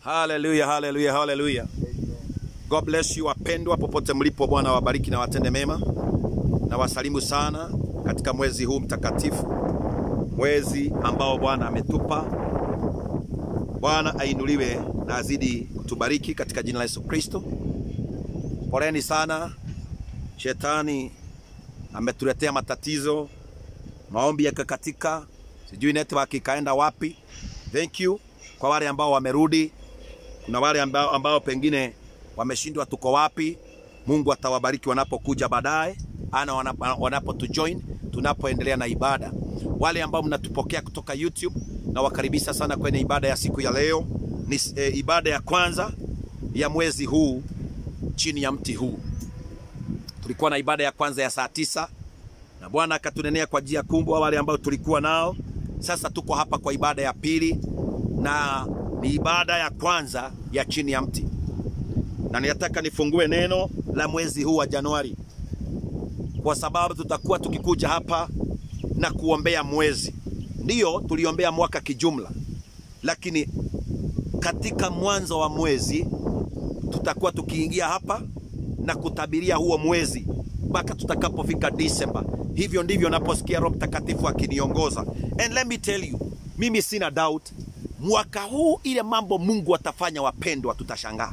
Haleluya, haleluya, haleluya. God bless you wapendwa, popote mlipo. Bwana wabariki na watende mema, na wasalimu sana katika mwezi huu mtakatifu, mwezi ambao Bwana ametupa. Bwana ainuliwe na azidi kutubariki katika jina la Yesu Kristo. Poleni sana, shetani ametuletea matatizo, maombi yakakatika, sijui network ikaenda wapi. Thank you kwa wale ambao wamerudi. Kuna wale ambao, ambao pengine wameshindwa tuko wapi. Mungu atawabariki wanapokuja baadaye, ana wanapotujoin tunapoendelea na ibada. Wale ambao mnatupokea kutoka YouTube na wakaribisha sana kwenye ibada ya siku ya leo. Ni e, ibada ya kwanza ya mwezi huu chini ya mti huu. Tulikuwa na ibada ya kwanza ya saa tisa na Bwana akatunenea kwa njia kubwa wale ambao tulikuwa nao. Sasa tuko hapa kwa ibada ya pili na ni ibada ya kwanza ya chini ya mti, na ninataka nifungue neno la mwezi huu wa Januari, kwa sababu tutakuwa tukikuja hapa na kuombea mwezi. Ndiyo tuliombea mwaka kijumla, lakini katika mwanzo wa mwezi tutakuwa tukiingia hapa na kutabiria huo mwezi mpaka tutakapofika Disemba. Hivyo ndivyo naposikia Roho Mtakatifu akiniongoza. And let me tell you, mimi sina doubt mwaka huu ile mambo Mungu atafanya, wapendwa, tutashangaa.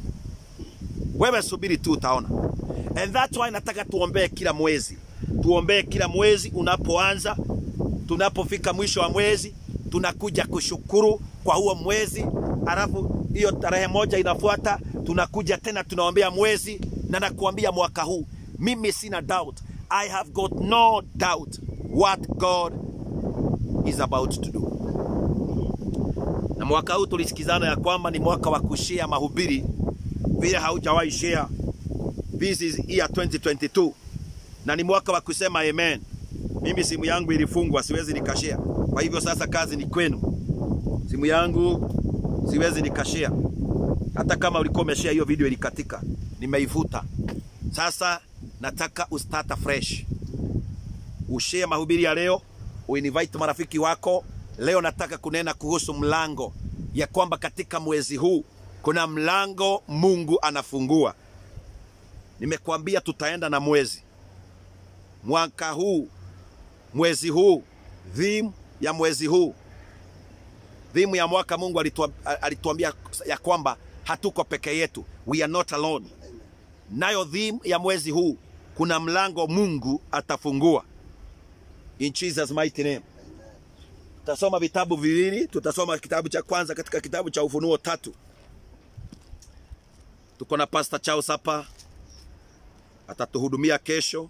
Wewe subiri tu utaona. And that's why nataka tuombee kila mwezi, tuombee kila mwezi unapoanza. Tunapofika mwisho wa mwezi, tunakuja kushukuru kwa huo mwezi, alafu hiyo tarehe moja inafuata, tunakuja tena tunaombea mwezi, na nakuambia mwaka huu mimi sina doubt, I have got no doubt what God is about to do na mwaka huu tulisikizana ya kwamba ni mwaka wa kushare mahubiri vile haujawahi share. This is year 2022 na ni mwaka wa kusema amen. Mimi simu yangu ilifungwa, siwezi nikashare. Kwa hivyo sasa kazi ni kwenu. Simu yangu siwezi nikashare, hata kama ulikuwa umeshare hiyo video ilikatika, nimeifuta. Sasa nataka ustata fresh, ushare mahubiri ya leo, uinvite marafiki wako Leo nataka kunena kuhusu mlango ya kwamba katika mwezi huu kuna mlango Mungu anafungua. Nimekuambia tutaenda na mwezi mwaka huu, mwezi huu, theme ya mwezi huu, theme ya mwaka. Mungu alituambia ya kwamba hatuko peke yetu, we are not alone. Nayo theme ya mwezi huu, kuna mlango Mungu atafungua, in Jesus mighty name. Tutasoma vitabu viwili. Tutasoma kitabu cha kwanza katika kitabu cha Ufunuo tatu. Tuko na Pastor Charles hapa, atatuhudumia kesho.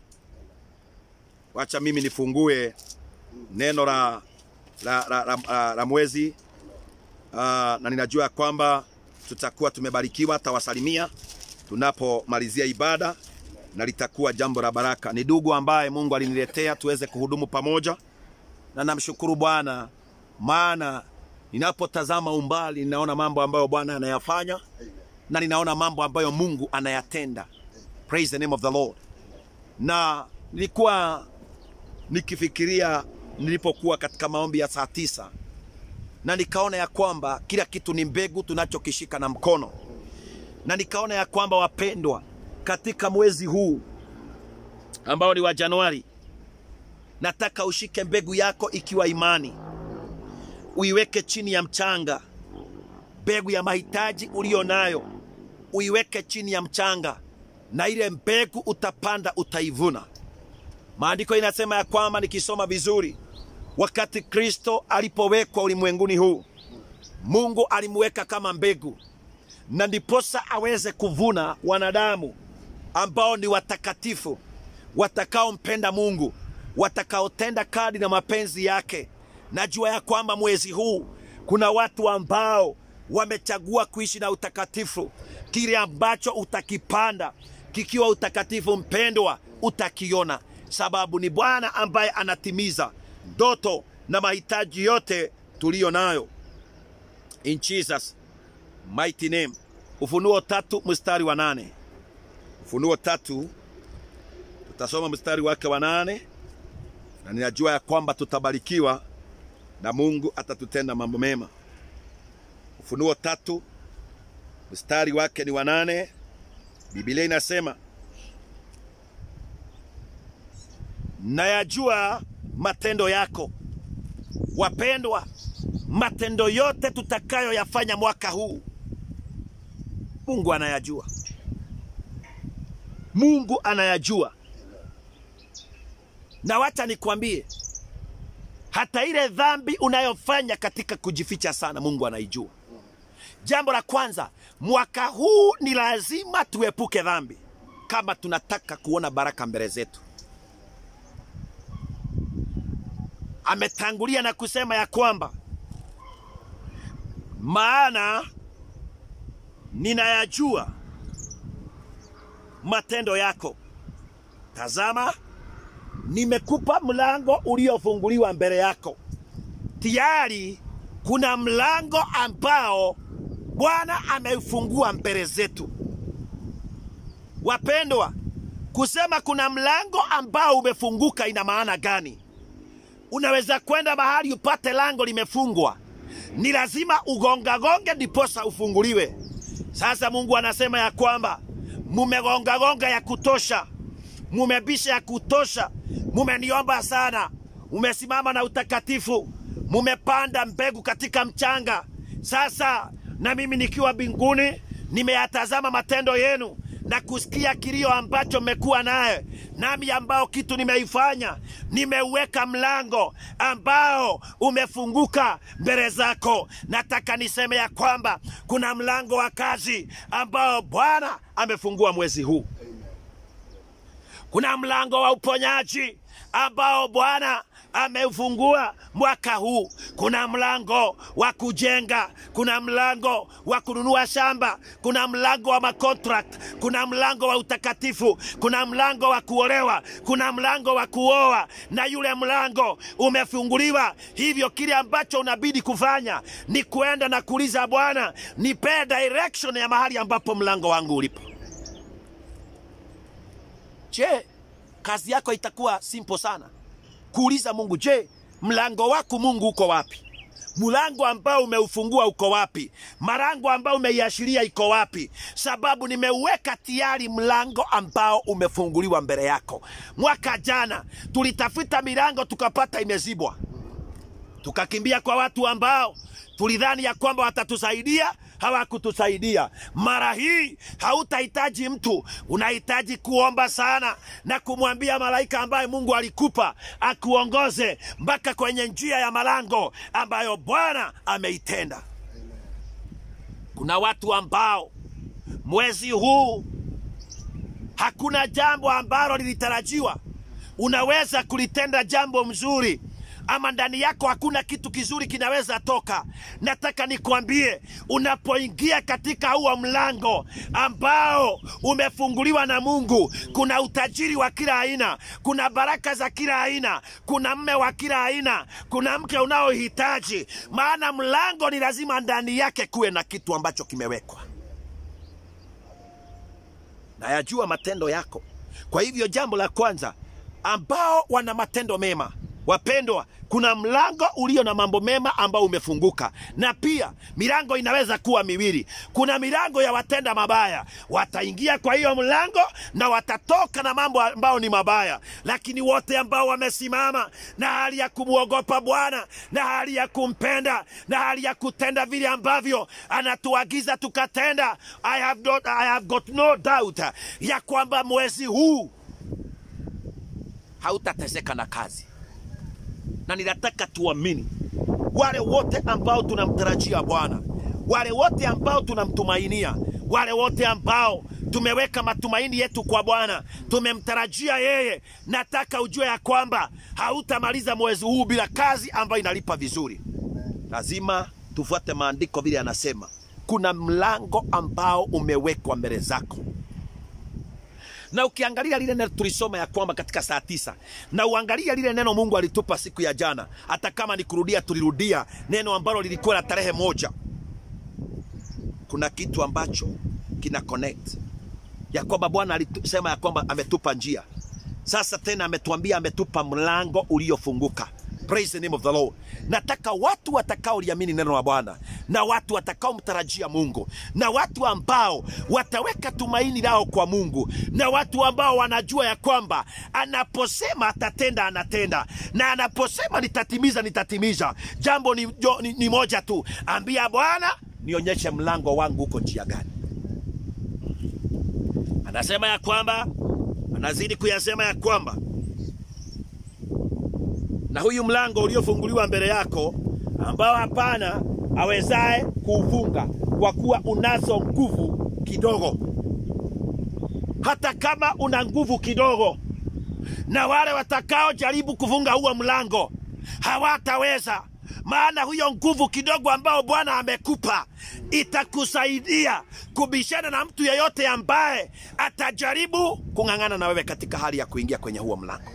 Wacha mimi nifungue neno la, la, la, la, la, la mwezi uh, na ninajua kwamba tutakuwa tumebarikiwa. Tawasalimia tunapomalizia ibada na litakuwa jambo la baraka. Ni ndugu ambaye Mungu aliniletea tuweze kuhudumu pamoja na namshukuru Bwana, maana ninapotazama umbali ninaona mambo ambayo Bwana anayafanya na ninaona mambo ambayo Mungu anayatenda. Praise the name of the Lord. Na nilikuwa nikifikiria nilipokuwa katika maombi ya saa tisa na nikaona ya kwamba kila kitu ni mbegu tunachokishika na mkono, na nikaona ya kwamba wapendwa, katika mwezi huu ambao ni wa Januari nataka ushike mbegu yako ikiwa imani, uiweke chini ya mchanga. Mbegu ya mahitaji uliyo nayo uiweke chini ya mchanga, na ile mbegu utapanda utaivuna. Maandiko inasema ya kwamba, nikisoma vizuri, wakati Kristo alipowekwa ulimwenguni huu, Mungu alimweka kama mbegu, na ndiposa aweze kuvuna wanadamu ambao ni watakatifu, watakaompenda Mungu watakaotenda kadi na mapenzi yake. Najua ya kwamba mwezi huu kuna watu ambao wamechagua kuishi na utakatifu. Kile ambacho utakipanda kikiwa utakatifu, mpendwa, utakiona, sababu ni Bwana ambaye anatimiza ndoto na mahitaji yote tuliyo nayo. In Jesus mighty name. Ufunuo tatu mstari wa nane. Ufunuo tatu tutasoma mstari wake wa nane na ninajua ya kwamba tutabarikiwa na Mungu atatutenda mambo mema. Ufunuo tatu mstari wake ni wa nane. Biblia inasema nayajua matendo yako. Wapendwa, matendo yote tutakayoyafanya mwaka huu Mungu anayajua. Mungu anayajua, na wacha nikwambie, hata ile dhambi unayofanya katika kujificha sana, Mungu anaijua. Jambo la kwanza, mwaka huu ni lazima tuepuke dhambi kama tunataka kuona baraka mbele zetu. Ametangulia na kusema ya kwamba maana ninayajua matendo yako. Tazama, nimekupa mlango uliofunguliwa mbele yako. Tayari kuna mlango ambao Bwana ameufungua mbele zetu. Wapendwa, kusema kuna mlango ambao umefunguka ina maana gani? Unaweza kwenda mahali upate lango limefungwa, ni lazima ugongagonge ndiposa ufunguliwe. Sasa Mungu anasema ya kwamba mumegongagonga ya kutosha, mumebisha ya kutosha, mumeniomba sana, mumesimama na utakatifu, mumepanda mbegu katika mchanga. Sasa na mimi nikiwa mbinguni nimeyatazama matendo yenu na kusikia kilio ambacho mmekuwa naye, nami ambao kitu nimeifanya, nimeuweka mlango ambao umefunguka mbele zako. Nataka niseme ya kwamba kuna mlango wa kazi ambao Bwana amefungua mwezi huu. Kuna mlango wa uponyaji ambao Bwana ameufungua mwaka huu. Kuna mlango wa kujenga, kuna mlango wa kununua shamba, kuna mlango wa makontrakt, kuna mlango wa utakatifu, kuna mlango wa kuolewa, kuna mlango wa kuoa, na yule mlango umefunguliwa. Hivyo kile ambacho unabidi kufanya ni kuenda na kuuliza Bwana, nipe direction ya mahali ambapo mlango wangu ulipo. Je, kazi yako itakuwa simple sana kuuliza Mungu, je, mlango wako Mungu uko wapi? Mlango ambao umeufungua uko wapi? Marango ambao umeiashiria iko wapi? Sababu nimeuweka tayari mlango ambao umefunguliwa mbele yako. Mwaka jana tulitafuta milango tukapata imezibwa, tukakimbia kwa watu ambao tulidhani ya kwamba watatusaidia hawakutusaidia. Mara hii hautahitaji mtu, unahitaji kuomba sana na kumwambia malaika ambaye Mungu alikupa akuongoze mpaka kwenye njia ya malango ambayo Bwana ameitenda. Kuna watu ambao mwezi huu hakuna jambo ambalo lilitarajiwa. Unaweza kulitenda jambo mzuri ama ndani yako hakuna kitu kizuri kinaweza toka. Nataka nikwambie, unapoingia katika huo mlango ambao umefunguliwa na Mungu, kuna utajiri wa kila aina, kuna baraka za kila aina, kuna mme wa kila aina, kuna mke unaohitaji. Maana mlango ni lazima ndani yake kuwe na kitu ambacho kimewekwa. Nayajua matendo yako. Kwa hivyo jambo la kwanza, ambao wana matendo mema Wapendwa, kuna mlango ulio na mambo mema ambao umefunguka, na pia milango inaweza kuwa miwili. Kuna milango ya watenda mabaya, wataingia kwa hiyo mlango na watatoka na mambo ambao ni mabaya, lakini wote ambao wamesimama na hali ya kumwogopa Bwana na hali ya kumpenda na hali ya kutenda vile ambavyo anatuagiza tukatenda, I have not, I have got no doubt ya kwamba mwezi huu hautateseka na kazi na ninataka tuamini wale wote ambao tunamtarajia Bwana, wale wote ambao tunamtumainia, wale wote ambao tumeweka matumaini yetu kwa Bwana, tumemtarajia yeye. Nataka ujue ya kwamba hautamaliza mwezi huu bila kazi ambayo inalipa vizuri. Lazima tufuate maandiko vile anasema, kuna mlango ambao umewekwa mbele zako na ukiangalia lile neno tulisoma ya kwamba katika saa tisa na uangalia lile neno Mungu alitupa siku ya jana, hata kama ni kurudia, tulirudia neno ambalo lilikuwa la tarehe moja. Kuna kitu ambacho kina connect ya kwamba Bwana alisema ya kwamba ametupa njia. Sasa tena ametuambia ametupa mlango uliofunguka. praise the name of the lord nataka watu watakaoliamini neno la bwana na watu watakaomtarajia mungu na watu ambao wataweka tumaini lao kwa mungu na watu ambao wanajua ya kwamba anaposema atatenda anatenda na anaposema nitatimiza nitatimiza jambo ni, jo, ni, ni moja tu ambia bwana nionyeshe mlango wangu huko njia gani anasema ya kwamba anazidi kuyasema ya kwamba na huyu mlango uliofunguliwa mbele yako ambao hapana awezaye kuufunga kwa kuwa unazo nguvu kidogo hata kama una nguvu kidogo na wale watakaojaribu kufunga huo mlango hawataweza maana huyo nguvu kidogo ambao bwana amekupa itakusaidia kubishana na mtu yeyote ambaye atajaribu kung'ang'ana na wewe katika hali ya kuingia kwenye huo mlango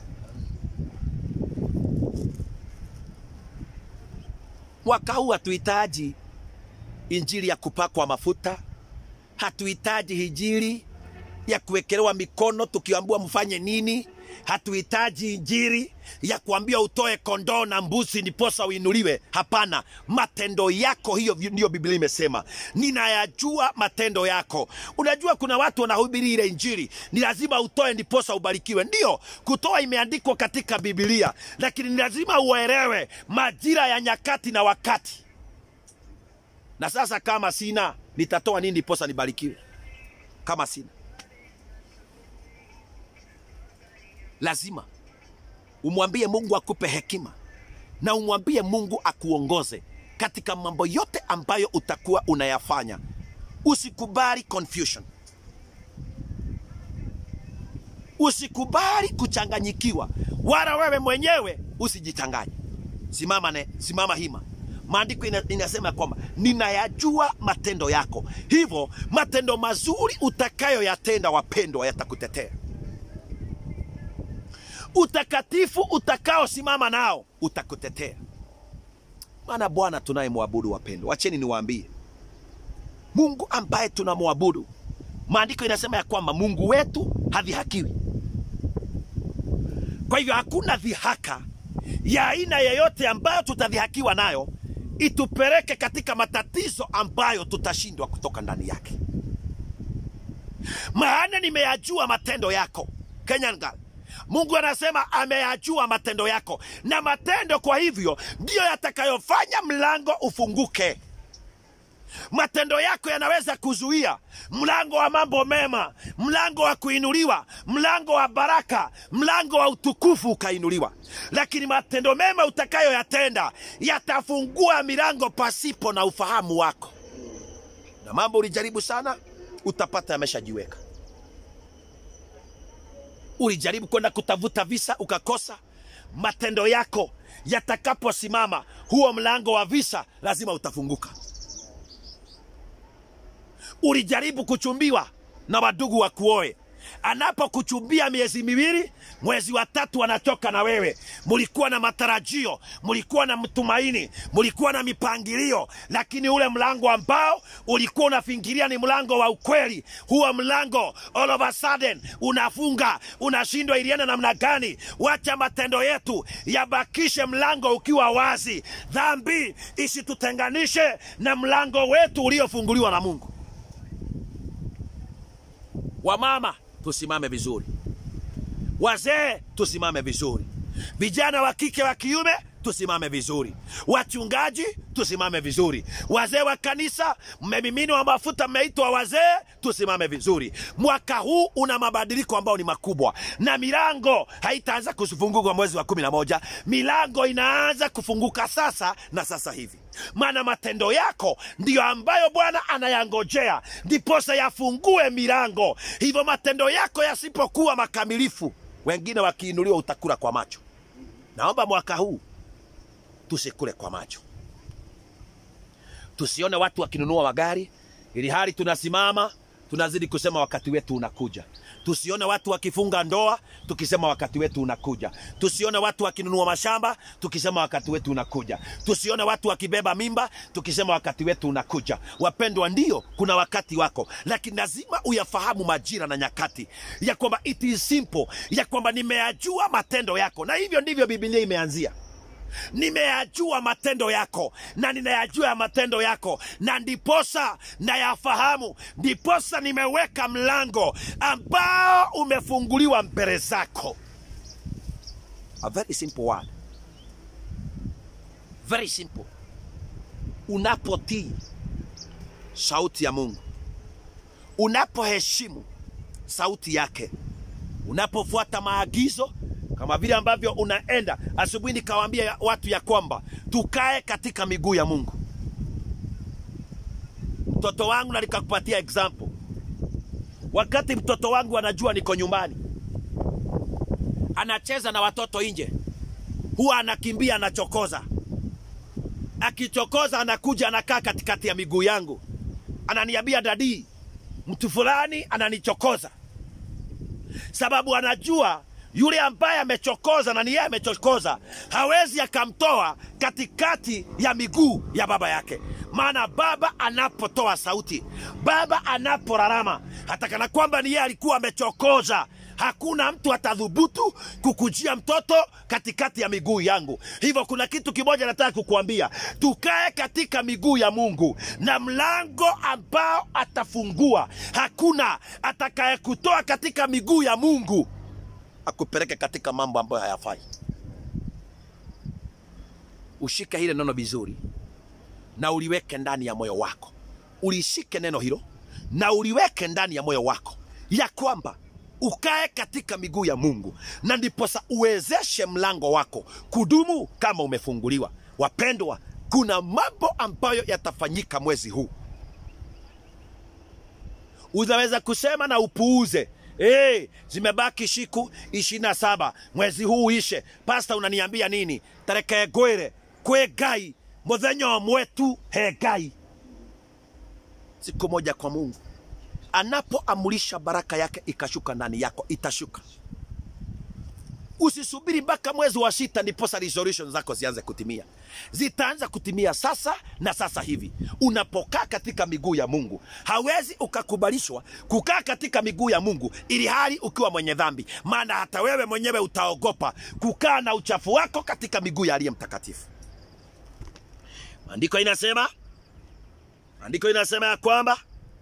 mwaka huu hatuhitaji injili ya kupakwa mafuta hatuhitaji injili ya kuwekelewa mikono tukiambiwa mfanye nini hatuhitaji injili ya kuambia utoe kondoo na mbuzi ndiposa uinuliwe hapana matendo yako hiyo ndiyo biblia imesema ninayajua matendo yako unajua kuna watu wanahubiri ile injili ni lazima utoe ndiposa ubarikiwe ndio kutoa imeandikwa katika bibilia lakini ni lazima uelewe majira ya nyakati na wakati na sasa kama sina nitatoa nini ndiposa nibarikiwe kama sina lazima umwambie mungu akupe hekima na umwambie mungu akuongoze katika mambo yote ambayo utakuwa unayafanya usikubali confusion usikubali kuchanganyikiwa wala wewe mwenyewe usijichanganye simama, ne, simama hima maandiko ina, inasema kwamba ninayajua matendo yako hivyo matendo mazuri utakayoyatenda wapendwa yatakutetea utakatifu utakaosimama nao utakutetea maana bwana tunayemwabudu wapendwa wacheni niwaambie mungu ambaye tunamwabudu maandiko inasema ya kwamba mungu wetu hadhihakiwi kwa hivyo hakuna dhihaka ya aina yeyote ambayo tutadhihakiwa nayo itupeleke katika matatizo ambayo tutashindwa kutoka ndani yake maana nimeyajua matendo yako kenyan girl mungu anasema ameyajua matendo yako na matendo kwa hivyo ndiyo yatakayofanya mlango ufunguke matendo yako yanaweza kuzuia mlango wa mambo mema mlango wa kuinuliwa mlango wa baraka mlango wa utukufu ukainuliwa lakini matendo mema utakayoyatenda yatafungua milango pasipo na ufahamu wako na mambo ulijaribu sana utapata yameshajiweka ulijaribu kwenda kutafuta visa ukakosa matendo yako yatakaposimama huo mlango wa visa lazima utafunguka ulijaribu kuchumbiwa na wadugu wa kuoe anapokuchumbia miezi miwili mwezi wa tatu anatoka na wewe mulikuwa na matarajio mulikuwa na mtumaini mulikuwa na mipangilio lakini ule mlango ambao ulikuwa unafingiria ni mlango wa ukweli huo mlango all of a sudden unafunga unashindwa ilienda namna gani wacha matendo yetu yabakishe mlango ukiwa wazi dhambi isitutenganishe na mlango wetu uliofunguliwa na mungu wamama tusimame vizuri wazee tusimame vizuri vijana wa kike wa kiume tusimame vizuri wachungaji tusimame vizuri wazee wa kanisa mmemiminwa mafuta mmeitwa wazee tusimame vizuri mwaka huu una mabadiliko ambayo ni makubwa na milango haitaanza kufunguka mwezi wa kumi na moja milango inaanza kufunguka sasa na sasa hivi maana matendo yako ndiyo ambayo bwana anayangojea ndiposa yafungue milango hivyo matendo yako yasipokuwa makamilifu wengine wakiinuliwa utakula kwa macho naomba mwaka huu tusikule kwa macho tusione watu wakinunua magari ili hali tunasimama tunazidi kusema wakati wetu unakuja tusione watu wakifunga ndoa tukisema wakati wetu unakuja tusione watu wakinunua mashamba tukisema wakati wetu unakuja tusione watu wakibeba mimba tukisema wakati wetu unakuja wapendwa ndio kuna wakati wako lakini lazima uyafahamu majira na nyakati ya kwamba it is simple ya kwamba nimeyajua matendo yako na hivyo ndivyo bibilia imeanzia nimeyajua matendo yako na ninayajua ya matendo yako na ndiposa nayafahamu ndiposa nimeweka mlango ambao umefunguliwa mbele zako a very simple word very simple unapotii sauti ya mungu unapoheshimu sauti yake unapofuata maagizo kama vile ambavyo unaenda asubuhi nikawaambia watu ya kwamba tukae katika miguu ya mungu mtoto wangu na nikakupatia example wakati mtoto wangu anajua niko nyumbani anacheza na watoto nje huwa anakimbia anachokoza akichokoza anakuja anakaa katikati ya miguu yangu ananiambia dadii mtu fulani ananichokoza sababu anajua yule ambaye amechokoza na ni yeye amechokoza hawezi akamtoa katikati ya miguu ya baba yake maana baba anapotoa sauti baba anaporarama hata kana kwamba ni yeye alikuwa amechokoza hakuna mtu atadhubutu kukujia mtoto katikati ya miguu yangu hivyo kuna kitu kimoja nataka kukuambia tukae katika miguu ya mungu na mlango ambao atafungua hakuna atakayekutoa katika miguu ya mungu akupeleke katika mambo ambayo hayafai ushike hile neno vizuri na uliweke ndani ya moyo wako ulishike neno hilo na uliweke ndani ya moyo wako ya kwamba ukae katika miguu ya mungu na ndiposa uwezeshe mlango wako kudumu kama umefunguliwa wapendwa kuna mambo ambayo yatafanyika mwezi huu unaweza kusema na upuuze Hey, zimebaki siku ishirini na saba mwezi huu uishe pasta unaniambia nini tareke gwire kwe gai muthenya omwe tu he gai siku moja kwa mungu anapoamulisha baraka yake ikashuka ndani yako itashuka usisubiri mpaka mwezi wa sita ndiposa resolution zako zianze kutimia zitaanza kutimia sasa na sasa hivi unapokaa katika miguu ya mungu hawezi ukakubalishwa kukaa katika miguu ya mungu ili hali ukiwa mwenye dhambi maana hata wewe mwenyewe utaogopa kukaa na uchafu wako katika miguu ya aliye mtakatifu maandiko inasema maandiko inasema ya kwamba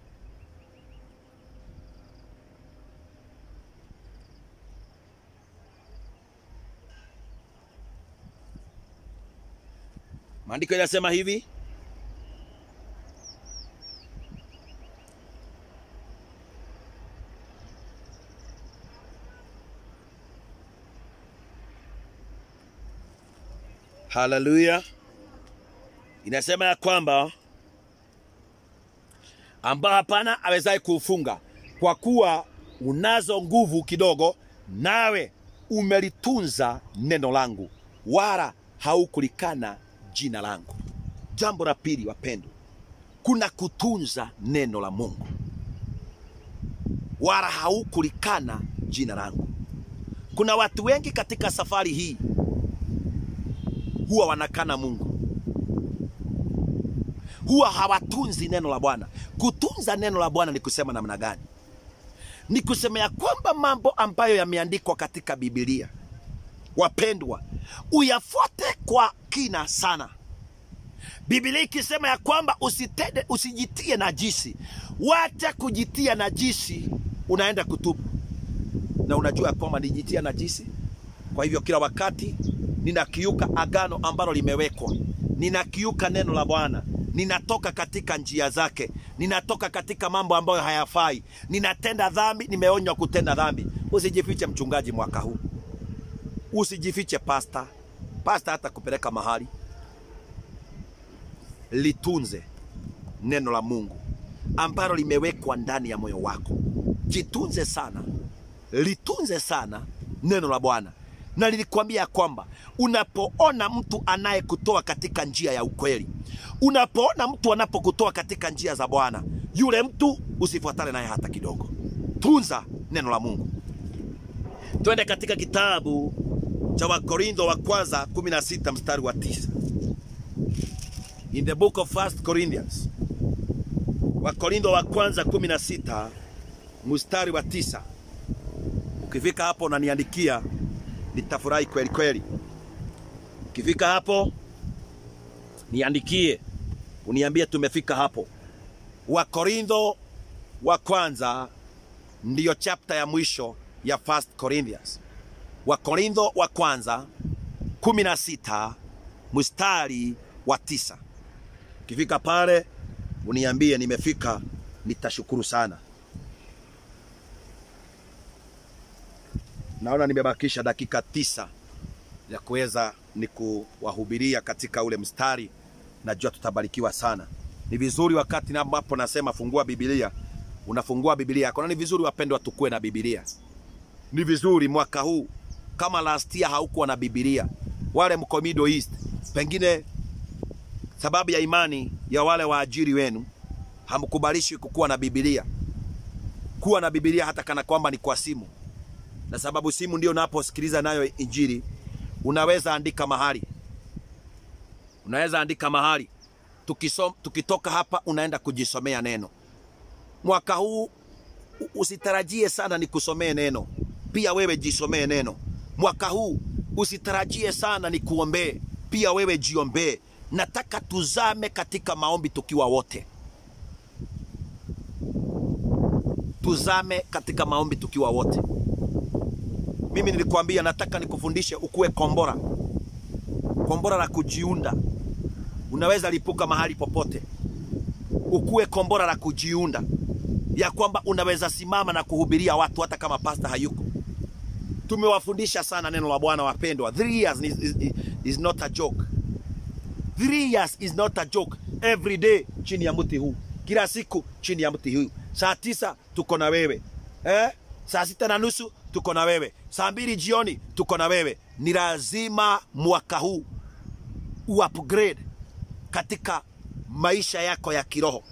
maandiko inasema hivi haleluya inasema ya kwamba ambao hapana awezaye kuufunga kwa kuwa unazo nguvu kidogo nawe umelitunza neno langu wala haukulikana jina langu jambo la pili wapendwa kuna kutunza neno la mungu wala haukulikana jina langu kuna watu wengi katika safari hii huwa wanakana mungu huwa hawatunzi neno la bwana kutunza neno la bwana ni kusema namna gani ni kusema ya kwamba mambo ambayo yameandikwa katika bibilia wapendwa uyafuate kwa kina sana bibilia ikisema ya kwamba usitende usijitie najisi wacha kujitia najisi unaenda kutubu na unajua ya kwamba nijitia najisi kwa hivyo kila wakati ninakiuka agano ambalo limewekwa ninakiuka neno la bwana ninatoka katika njia zake ninatoka katika mambo ambayo hayafai ninatenda dhambi nimeonywa kutenda dhambi usijifiche mchungaji mwaka huu usijifiche pasta pasta hata kupeleka mahali litunze neno la mungu ambalo limewekwa ndani ya moyo wako jitunze sana litunze sana neno la bwana na nilikwambia ya kwamba unapoona mtu anayekutoa katika njia ya ukweli unapoona mtu anapokutoa katika njia za bwana yule mtu usifuatane naye hata kidogo tunza neno la mungu twende katika kitabu cha wakorintho wa kwanza 16 mstari wa 9 in the book of first corinthians wakorintho wa kwanza 16 mstari wa 9 ukifika hapo unaniandikia nitafurahi kweli kweli Ukifika hapo niandikie, uniambie tumefika hapo. Wakorintho wa kwanza ndiyo chapter ya mwisho ya First Corinthians. Wakorintho wa kwanza 16 mstari wa tisa. Ukifika pale uniambie nimefika, nitashukuru sana. Naona nimebakisha dakika tisa ya kuweza ni kuwahubiria katika ule mstari. Najua tutabarikiwa sana. Ni vizuri wakati ambapo nasema fungua Biblia, unafungua Biblia yako, na ni vizuri wapendwa, tukue na Biblia. Ni vizuri mwaka huu, kama last year haukuwa na Biblia, wale mko Middle East, pengine sababu ya imani ya wale waajiri wenu hamkubalishwi kukuwa na Biblia. Kuwa na Biblia hata kana kwamba ni kwa simu, na sababu simu ndio unaposikiliza nayo Injili. Unaweza andika mahali, unaweza andika mahali Tukisom, tukitoka hapa unaenda kujisomea neno. Mwaka huu usitarajie sana ni kusomee neno, pia wewe jisomee neno. Mwaka huu usitarajie sana ni kuombee, pia wewe jiombee. Nataka tuzame katika maombi tukiwa wote, tuzame katika maombi tukiwa wote. Mimi nilikwambia nataka nikufundishe ukuwe kombora, kombora la kujiunda unaweza lipuka mahali popote, ukuwe kombora la kujiunda, ya kwamba unaweza simama na kuhubiria watu hata kama pasta hayuko. Tumewafundisha sana neno la Bwana wapendwa. Three years is, is, is not a joke. Three years is not a joke. Every day chini ya mti huu, kila siku chini ya mti huu. Saa tisa tuko na wewe eh? Saa sita na nusu tuko na wewe, saa mbili jioni tuko na wewe. Ni lazima mwaka huu uupgrade katika maisha yako ya kiroho.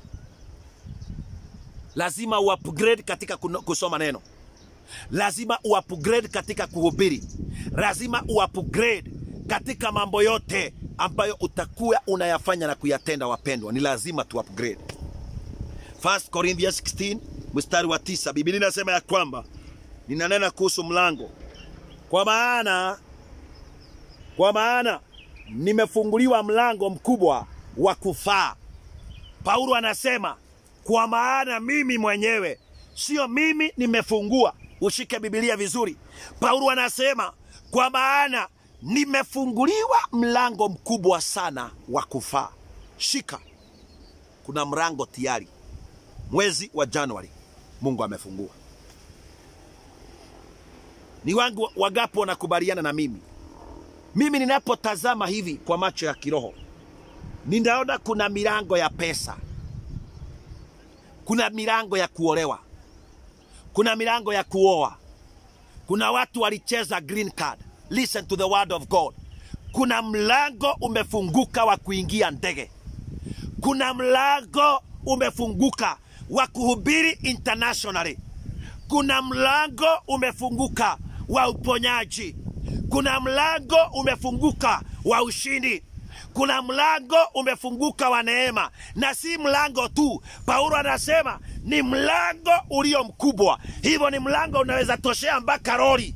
Lazima uupgrade katika kusoma neno, lazima uupgrade katika kuhubiri, lazima uupgrade katika mambo yote ambayo utakuwa unayafanya na kuyatenda. Wapendwa, ni lazima tu upgrade. First Corinthians 16 mstari wa tisa, Biblia inasema ya kwamba ninanena kuhusu mlango, kwa maana kwa maana nimefunguliwa mlango mkubwa wa kufaa. Paulo anasema kwa maana mimi mwenyewe, sio mimi nimefungua. Ushike Biblia vizuri. Paulo anasema kwa maana nimefunguliwa mlango mkubwa sana wa kufaa. Shika, kuna mlango tayari. Mwezi wa Januari Mungu amefungua. Ni wangu wagapo wanakubaliana na mimi mimi ninapotazama hivi kwa macho ya kiroho, ninaona kuna milango ya pesa, kuna milango ya kuolewa, kuna milango ya kuoa. Kuna watu walicheza green card. Listen to the word of God. Kuna mlango umefunguka wa kuingia ndege. Kuna mlango umefunguka wa kuhubiri internationally. Kuna mlango umefunguka wa uponyaji kuna mlango umefunguka wa ushindi. Kuna mlango umefunguka wa neema, na si mlango tu. Paulo anasema ni mlango ulio mkubwa, hivyo ni mlango unaweza toshea mpaka lori.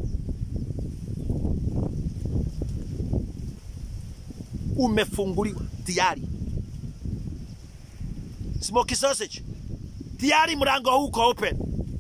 Umefunguliwa tayari, smoky sausage tayari, mlango huu uko open.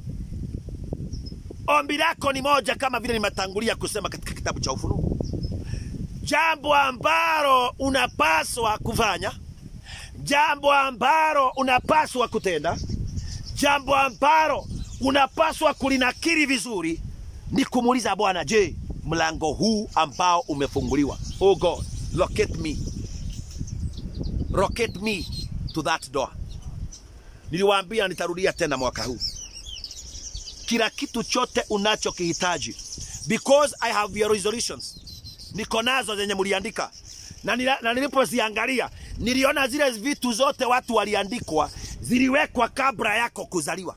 Ombi lako ni moja, kama vile nimetangulia kusema katika kitabu cha Ufunuo. Jambo ambalo unapaswa kufanya, jambo ambalo unapaswa kutenda, jambo ambalo unapaswa kulinakiri vizuri ni kumuuliza Bwana, je, mlango huu ambao umefunguliwa, oh God, locate me, locate me to that door. Niliwaambia nitarudia tena mwaka huu kila kitu chote unachokihitaji, because I have your resolutions, niko nazo zenye mliandika, na, nila, na nilipoziangalia niliona zile vitu zote watu waliandikwa ziliwekwa kabla yako kuzaliwa.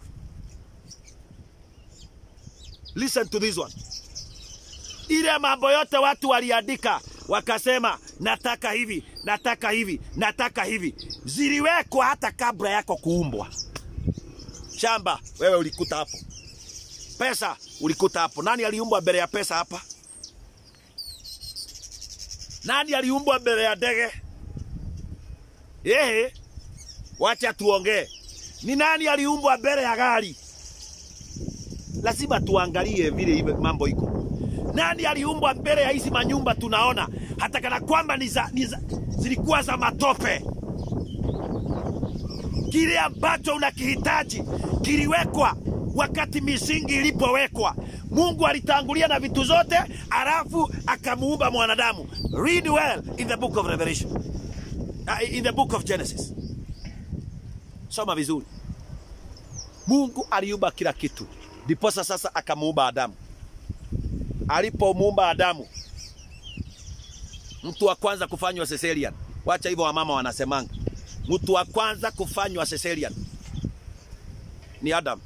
Listen to this one. Ile mambo yote watu waliandika wakasema, nataka hivi, nataka hivi, nataka hivi, ziliwekwa hata kabla yako kuumbwa. Shamba wewe ulikuta hapo pesa ulikuta hapo. Nani aliumbwa mbele ya pesa hapa? Nani aliumbwa mbele ya ndege? Ehe, wacha tuongee. Ni nani aliumbwa mbele ya gari? Lazima tuangalie vile iwe mambo iko. Nani aliumbwa mbele ya hizi manyumba tunaona, hata kana kwamba ni za, ni za, zilikuwa za matope? Kile ambacho unakihitaji kiliwekwa wakati misingi ilipowekwa. Mungu alitangulia na vitu zote, alafu akamuumba mwanadamu. Read well in the book of Revelation, uh, in the book of Genesis. Soma vizuri. Mungu aliumba kila kitu, ndiposa sasa akamuumba Adamu. Alipomuumba Adamu, mtu wa kwanza kufanywa cesarean. Wacha hivyo wamama wanasemanga, mtu wa kwanza kufanywa cesarean ni Adam.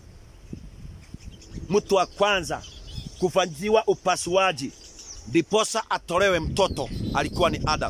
Mtu wa kwanza kufanyiwa upasuaji ndiposa atolewe mtoto alikuwa ni Adam.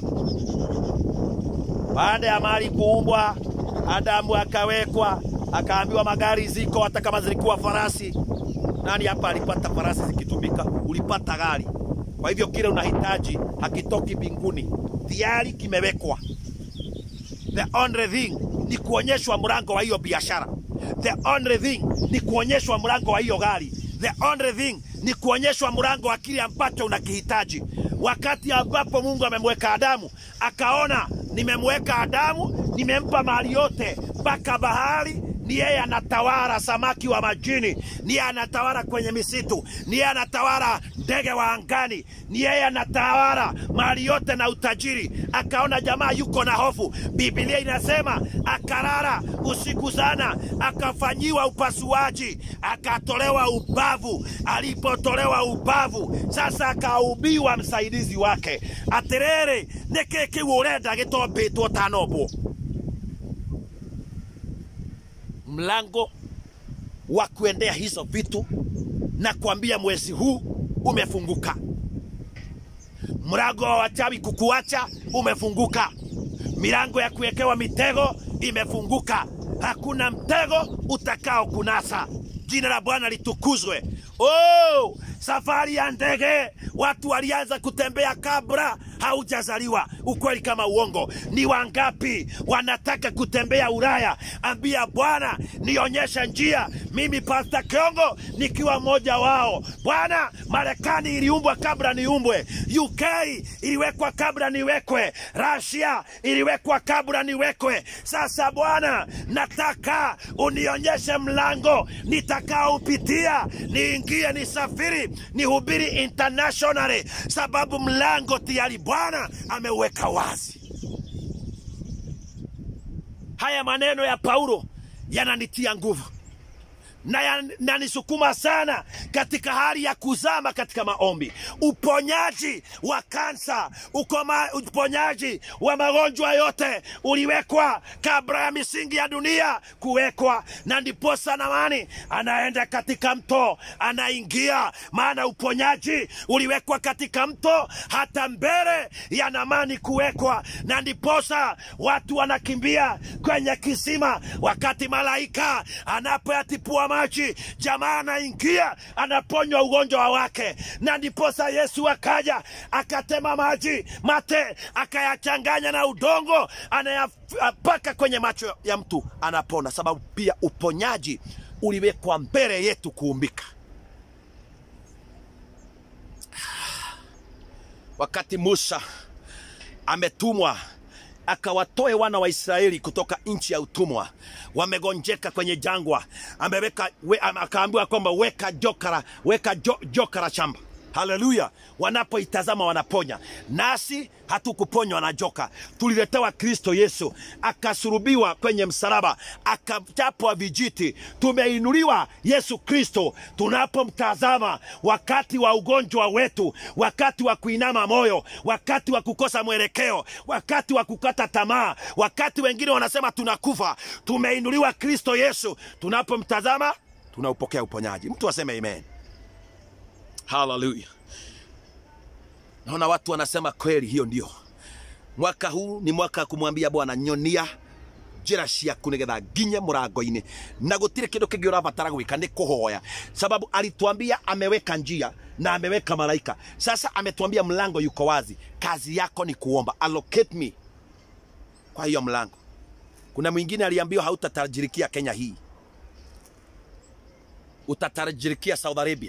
Baada ya mali kuumbwa, Adamu akawekwa, akaambiwa magari ziko, hata kama zilikuwa farasi. Nani hapa alipata farasi zikitumika? Ulipata gari. Kwa hivyo kile unahitaji hakitoki mbinguni, tayari kimewekwa. The only thing ni kuonyeshwa mlango wa hiyo biashara. The only thing ni kuonyeshwa mlango wa hiyo gari. The only thing ni kuonyeshwa mlango wa kile ambacho unakihitaji. Wakati ambapo Mungu amemweka Adamu, akaona nimemweka Adamu, nimempa mali yote mpaka bahari ni yeye anatawala samaki wa majini, ni yeye anatawala kwenye misitu, ni yeye anatawala ndege wa angani, ni yeye anatawala mali yote na utajiri. Akaona jamaa yuko na hofu. Biblia inasema akalala usiku sana, akafanyiwa upasuaji, akatolewa ubavu. Alipotolewa ubavu, sasa akaubiwa msaidizi wake. Atiriri, niki kiu urenda gitombitwo tanombwo mlango wa kuendea hizo vitu na kuambia mwezi huu umefunguka. Mlango wa wachawi kukuacha umefunguka. Milango ya kuwekewa mitego imefunguka. Hakuna mtego utakao kunasa. Jina la Bwana litukuzwe. Oh, safari ya ndege watu walianza kutembea kabla haujazaliwa. Ukweli kama uongo? Ni wangapi wanataka kutembea Ulaya? Ambia Bwana, nionyesha njia. Mimi Pasta Kiongo nikiwa mmoja wao. Bwana, Marekani iliumbwa kabla niumbwe, UK iliwekwa kabla niwekwe, Russia iliwekwa kabla niwekwe. Sasa Bwana, nataka unionyeshe mlango nitakaoupitia, niingie, nisafiri, nihubiri internationally, sababu mlango tayari Bwana ameuweka wazi. Haya maneno ya Paulo yananitia nguvu na yananisukuma sana katika hali ya kuzama katika maombi. Uponyaji wa kansa, ukoma, uponyaji wa magonjwa yote uliwekwa kabla ya misingi ya dunia kuwekwa, na ndiposa Naamani anaenda katika mto, anaingia, maana uponyaji uliwekwa katika mto hata mbele ya Naamani kuwekwa, na ndiposa watu wanakimbia kwenye kisima wakati malaika anapoyatipua maji, jamaa anaingia, anaponywa ugonjwa wake, na ndiposa Yesu akaja akatema maji mate akayachanganya na udongo, anayapaka kwenye macho ya mtu, anapona. Sababu pia uponyaji uliwekwa mbele yetu kuumbika. Wakati Musa ametumwa akawatoe wana wa Israeli kutoka nchi ya utumwa, wamegonjeka kwenye jangwa, ameweka we, akaambiwa kwamba weka jokara, weka jo, jokara shamba. Haleluya! Wanapoitazama wanaponya. Nasi hatukuponywa na joka, tuliletewa Kristo Yesu, akasurubiwa kwenye msalaba, akachapwa vijiti. Tumeinuliwa Yesu Kristo tunapomtazama, wakati wa ugonjwa wetu, wakati wa kuinama moyo, wakati wa kukosa mwelekeo, wakati wa kukata tamaa, wakati wengine wanasema tunakufa, tumeinuliwa Kristo Yesu. Tunapomtazama tunaupokea uponyaji. Mtu aseme amen. Haleluya! Naona watu wanasema kweli, hiyo ndio mwaka huu ni mwaka wa kumwambia Bwana, nyonia njĩra ciaku nĩgetha nginye mũrango-inĩ na gũtirĩ kĩndũ kĩngĩ ũrabatara gwĩka nĩ kũhoya sababu alituambia ameweka njia na ameweka malaika sasa ametuambia mlango yuko wazi kazi yako ni kuomba allocate me kwa hiyo mlango kuna mwingine aliambiwa hautatajirikia kenya hii utatajirikia saudi arabia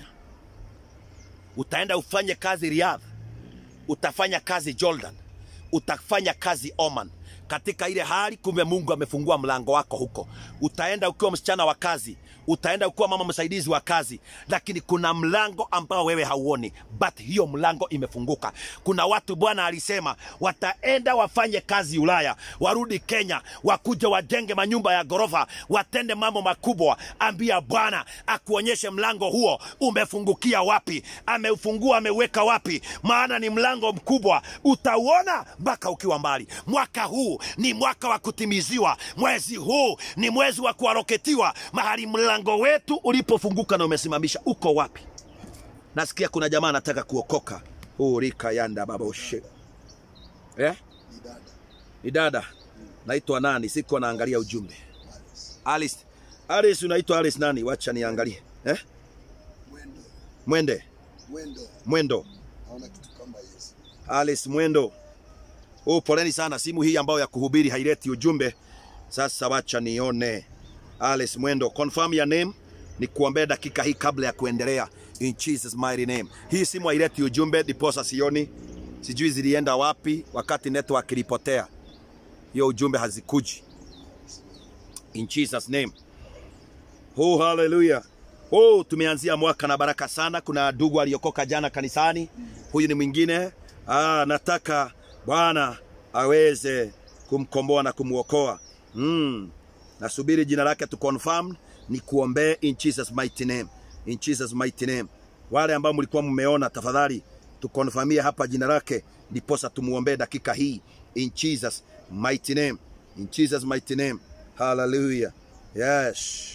utaenda ufanye kazi Riyadh, utafanya kazi Jordan, utafanya kazi Oman. Katika ile hali, kumbe Mungu amefungua mlango wako huko. Utaenda ukiwa msichana wa kazi, utaenda ukiwa mama msaidizi wa kazi, lakini kuna mlango ambao wewe hauoni, but hiyo mlango imefunguka. Kuna watu Bwana alisema wataenda wafanye kazi Ulaya, warudi Kenya, wakuja wajenge manyumba ya ghorofa, watende mambo makubwa. Ambia Bwana akuonyeshe mlango huo umefungukia wapi, ameufungua ameweka wapi, maana ni mlango mkubwa, utauona mpaka ukiwa mbali. Mwaka huu ni mwaka wa kutimiziwa, mwezi huu ni mwezi wa kuaroketiwa. Mahali mlango wetu ulipofunguka na umesimamisha, uko wapi? Nasikia kuna jamaa anataka kuokoka. Urika yanda baba ushe eh? Ni dada Ni dada naitwa nani? Siko naangalia ujumbe. Alice, Alice, unaitwa Alice nani? Wacha niangalie eh? mwendo Mwende mwendo, Mwendo, naona kitu kama Yesu. Alice Mwendo. Oh, poleni sana, simu hii ambayo ya kuhubiri haileti ujumbe. Sasa wacha nione. Alice Mwendo, confirm your name, ni kuombea dakika hii kabla ya kuendelea. In Jesus mighty name. Hii simu haileti ujumbe, diposa sioni, sijui zilienda wapi wakati network ilipotea. Hiyo ujumbe hazikuji. In Jesus name. Oh, hallelujah. Oh, tumeanzia mwaka na baraka sana. Kuna ndugu aliokoka jana kanisani. Huyu ni mwingine. Ah, nataka Bwana aweze kumkomboa na kumwokoa. Mm. Nasubiri jina lake tu confirm ni kuombee in Jesus mighty name. In Jesus mighty name. Wale ambao mlikuwa mmeona tafadhali tukonfamie hapa jina lake ndiposa tumuombee dakika hii in Jesus mighty name. In Jesus mighty name. Hallelujah. Yes.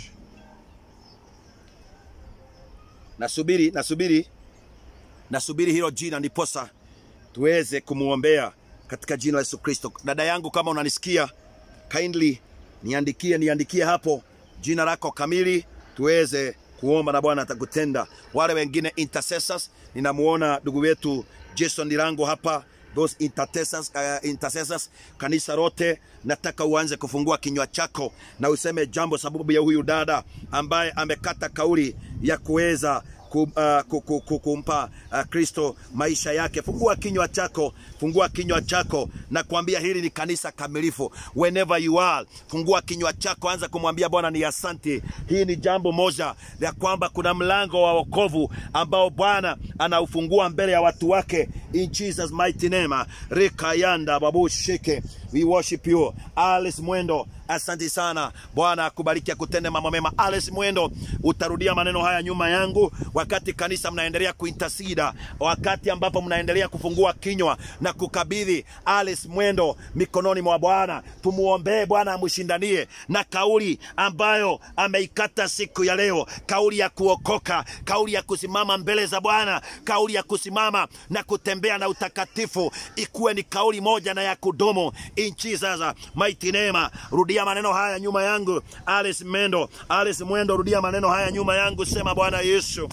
Nasubiri, nasubiri, nasubiri hilo jina ndiposa tuweze kumwombea katika jina la Yesu Kristo. Dada yangu, kama unanisikia, kindly niandikie, niandikie hapo jina lako kamili, tuweze kuomba na Bwana atakutenda. Wale wengine intercessors, ninamuona ndugu wetu Jason Dirango hapa those intercessors, uh, intercessors kanisa lote nataka uanze kufungua kinywa chako na useme jambo sababu ya huyu dada ambaye amekata kauli ya kuweza ku, uh, ku, ku, ku, kumpa uh, Kristo maisha yake. Fungua kinywa chako, fungua kinywa chako na kuambia hili ni kanisa kamilifu. Whenever you are, fungua kinywa chako, anza kumwambia Bwana ni asante. Hii ni jambo moja ya kwamba kuna mlango wa wokovu ambao Bwana anaufungua mbele ya watu wake in Jesus mighty name. Rikayanda babu shike, we worship you. Alice Mwendo, asante sana. Bwana akubariki akutende mambo mema. Alice Mwendo, utarudia maneno haya nyuma yangu wakati kanisa mnaendelea kuintasida, wakati ambapo mnaendelea kufungua kinywa na kukabidhi Alice Mwendo mikononi mwa Bwana. Tumuombee Bwana amshindanie na kauli ambayo ameikata siku ya leo, kauli ya kuokoka, kauli ya kusimama mbele za Bwana, kauli ya kusimama na kutembea na utakatifu, ikuwe ni kauli moja na ya kudumu in Jesus mighty name. Rudia maneno haya nyuma yangu, Alice Mwendo, Alice Mwendo, rudia maneno haya nyuma yangu, sema Bwana Yesu,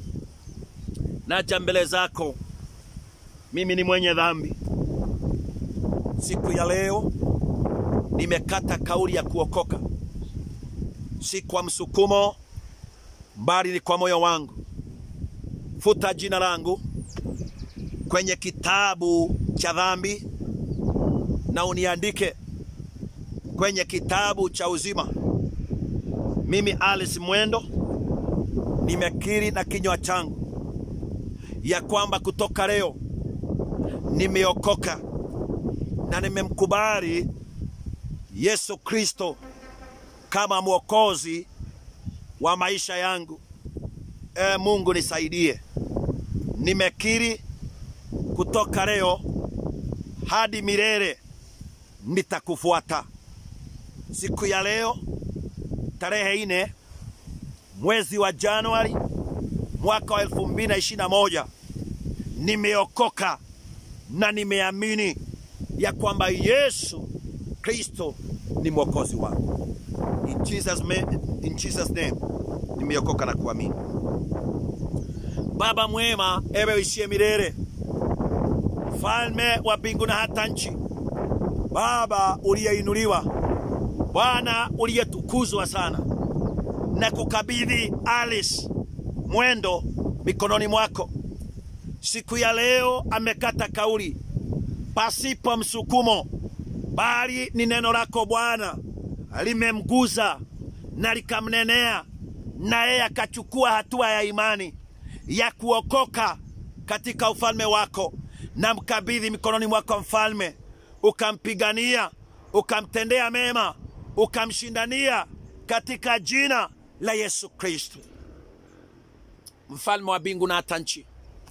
naja mbele zako, mimi ni mwenye dhambi. Siku ya leo nimekata kauli ya kuokoka, si kwa msukumo, bali ni kwa moyo wangu. Futa jina langu kwenye kitabu cha dhambi na uniandike kwenye kitabu cha uzima. Mimi Alice Mwendo nimekiri na kinywa changu ya kwamba kutoka leo nimeokoka na nimemkubali Yesu Kristo kama mwokozi wa maisha yangu. E Mungu nisaidie. Nimekiri kutoka leo hadi milele nitakufuata. Siku ya leo tarehe nne mwezi wa Januari mwaka wa elfu mbili na ishirini na moja nimeokoka na nimeamini ya kwamba Yesu Kristo ni mwokozi wangu. In Jesus, ma- in Jesus name nimeokoka na kuamini. Baba mwema, ewe uishie milele, mfalme wa mbingu na hata nchi, Baba uliyeinuliwa, Bwana uliyetukuzwa sana, na kukabidhi Alice Mwendo mikononi mwako. Siku ya leo amekata kauli pasipo msukumo, bali ni neno lako Bwana limemguza na likamnenea, na yeye akachukua hatua ya imani ya kuokoka katika ufalme wako, na mkabidhi mikononi mwako mfalme, ukampigania, ukamtendea mema, ukamshindania katika jina la Yesu Kristo, mfalme wa mbingu na hata nchi.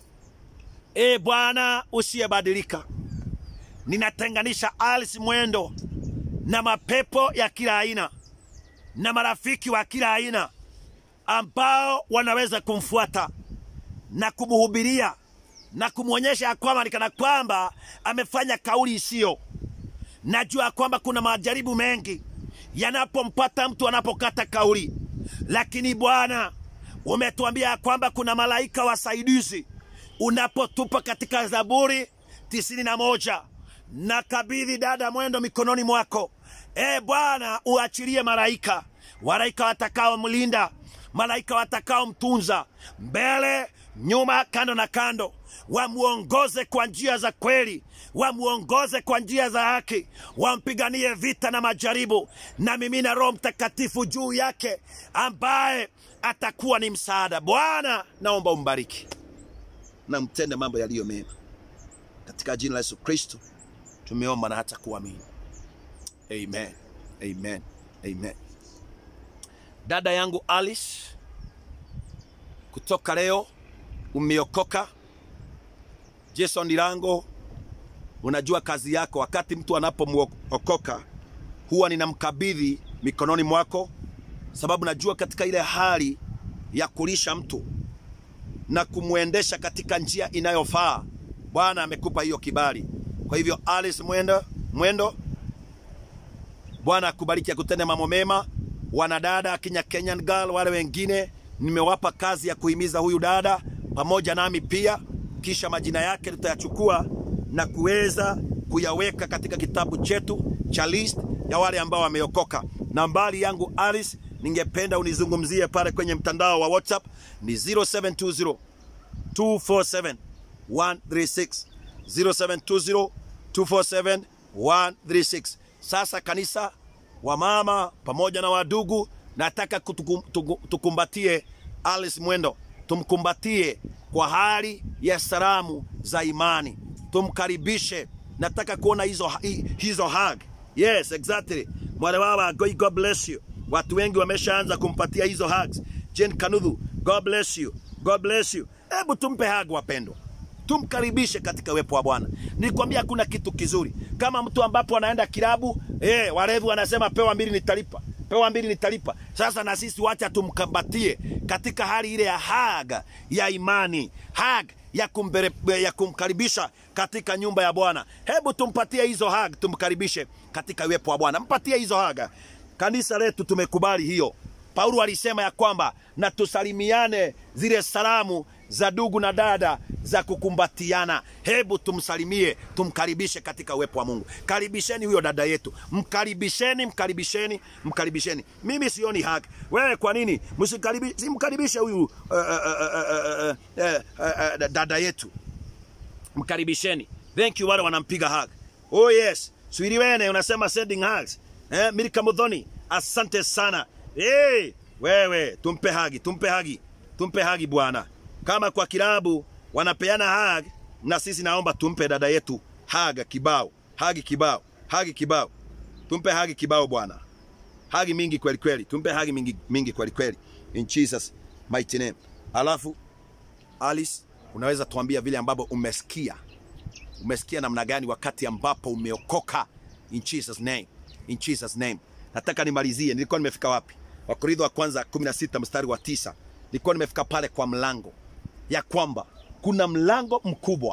E Bwana usiyebadilika, ninatenganisha Alice Mwendo na mapepo ya kila aina na marafiki wa kila aina ambao wanaweza kumfuata na kumhubiria na kumwonyesha ya kwamba ni kana kwamba amefanya kauli isiyo. Najua kwamba kuna majaribu mengi yanapompata mtu anapokata kauli, lakini Bwana umetuambia ya kwamba kuna malaika wasaidizi unapotupa katika Zaburi tisini na moja na kabidhi dada Mwendo mikononi mwako. E Bwana, uachilie malaika, malaika watakao mlinda, malaika watakao mtunza mbele, nyuma, kando na kando, wamuongoze kwa njia za kweli, wamuongoze kwa njia za haki, wampiganie vita na majaribu, na mimina Roho Mtakatifu juu yake, ambaye atakuwa ni msaada. Bwana, naomba umbariki na mtende mambo yaliyo mema katika jina la Yesu Kristo tumeomba na hata kuamini. Amen, amen, amen. Dada yangu Alice, kutoka leo umeokoka. Jason Ndirango, unajua kazi yako. Wakati mtu anapomwokoka huwa ninamkabidhi mikononi mwako, sababu najua katika ile hali ya kulisha mtu na kumwendesha katika njia inayofaa. Bwana amekupa hiyo kibali. Kwa hivyo Alice Mwendo, Mwendo, Bwana akubariki, akutende mambo mema. Wanadada Kenya Kenyan Girl, wale wengine nimewapa kazi ya kuhimiza huyu dada pamoja nami pia, kisha majina yake tutayachukua na kuweza kuyaweka katika kitabu chetu cha list ya wale ambao wameokoka. Nambari yangu Alice, ningependa unizungumzie pale kwenye mtandao wa WhatsApp ni 0720 247 136 0720 247 136. Sasa kanisa, wamama pamoja na wadugu, nataka kutukum, tuku- tukumbatie Alice Mwendo, tumkumbatie kwa hali ya salamu za imani, tumkaribishe. Nataka kuona hizo, hi- hizo hug. Yes, exactly. Mwale wawa, God God bless you. Watu wengi wameshaanza kumpatia hizo hugs. Jane Kanudhu, God bless you. God bless you. Hebu tumpe hug wapendwa tumkaribishe katika uwepo wa Bwana. Nilikwambia kuna kitu kizuri kama mtu ambapo anaenda kilabu eh, walevi wanasema pewa mbili nitalipa, pewa mbili nitalipa. Sasa na sisi wacha tumkambatie katika hali ile ya haga ya imani, hag ya, kumbere, ya kumkaribisha katika nyumba ya Bwana. Hebu tumpatie hizo hag, tumkaribishe katika uwepo wa Bwana. Mpatie hizo haga. Kanisa letu tumekubali hiyo. Paulo alisema ya kwamba na tusalimiane zile salamu za ndugu na dada za kukumbatiana. Hebu tumsalimie, tumkaribishe katika uwepo wa Mungu. Karibisheni huyo dada yetu, mkaribisheni, mkaribisheni, mkaribisheni. Mimi sioni haki. Wewe kwa nini msikaribi- simkaribishe huyu uh, uh, uh, uh, uh, uh, uh, dada yetu? Mkaribisheni. Thank you wale wanampiga hug. Oh yes, Swiriwene unasema sending hugs. Eh, Milka Mudhoni, asante sana. Hey, wewe tumpe hagi, tumpe hagi, tumpe hagi bwana. Kama kwa kilabu wanapeana hag, na sisi naomba tumpe dada yetu haga kibao, hagi kibao, hagi kibao. Tumpe hagi kibao bwana. Hagi mingi kweli kweli, tumpe hagi mingi, mingi kweli kweli. In Jesus mighty name. Alafu Alice, unaweza tuambia vile ambavyo umesikia umesikia namna gani wakati ambapo umeokoka in Jesus name in Jesus name nataka nimalizie nilikuwa nimefika wapi wakorintho wa kwanza 16 mstari wa tisa nilikuwa nimefika pale kwa mlango ya kwamba kuna mlango mkubwa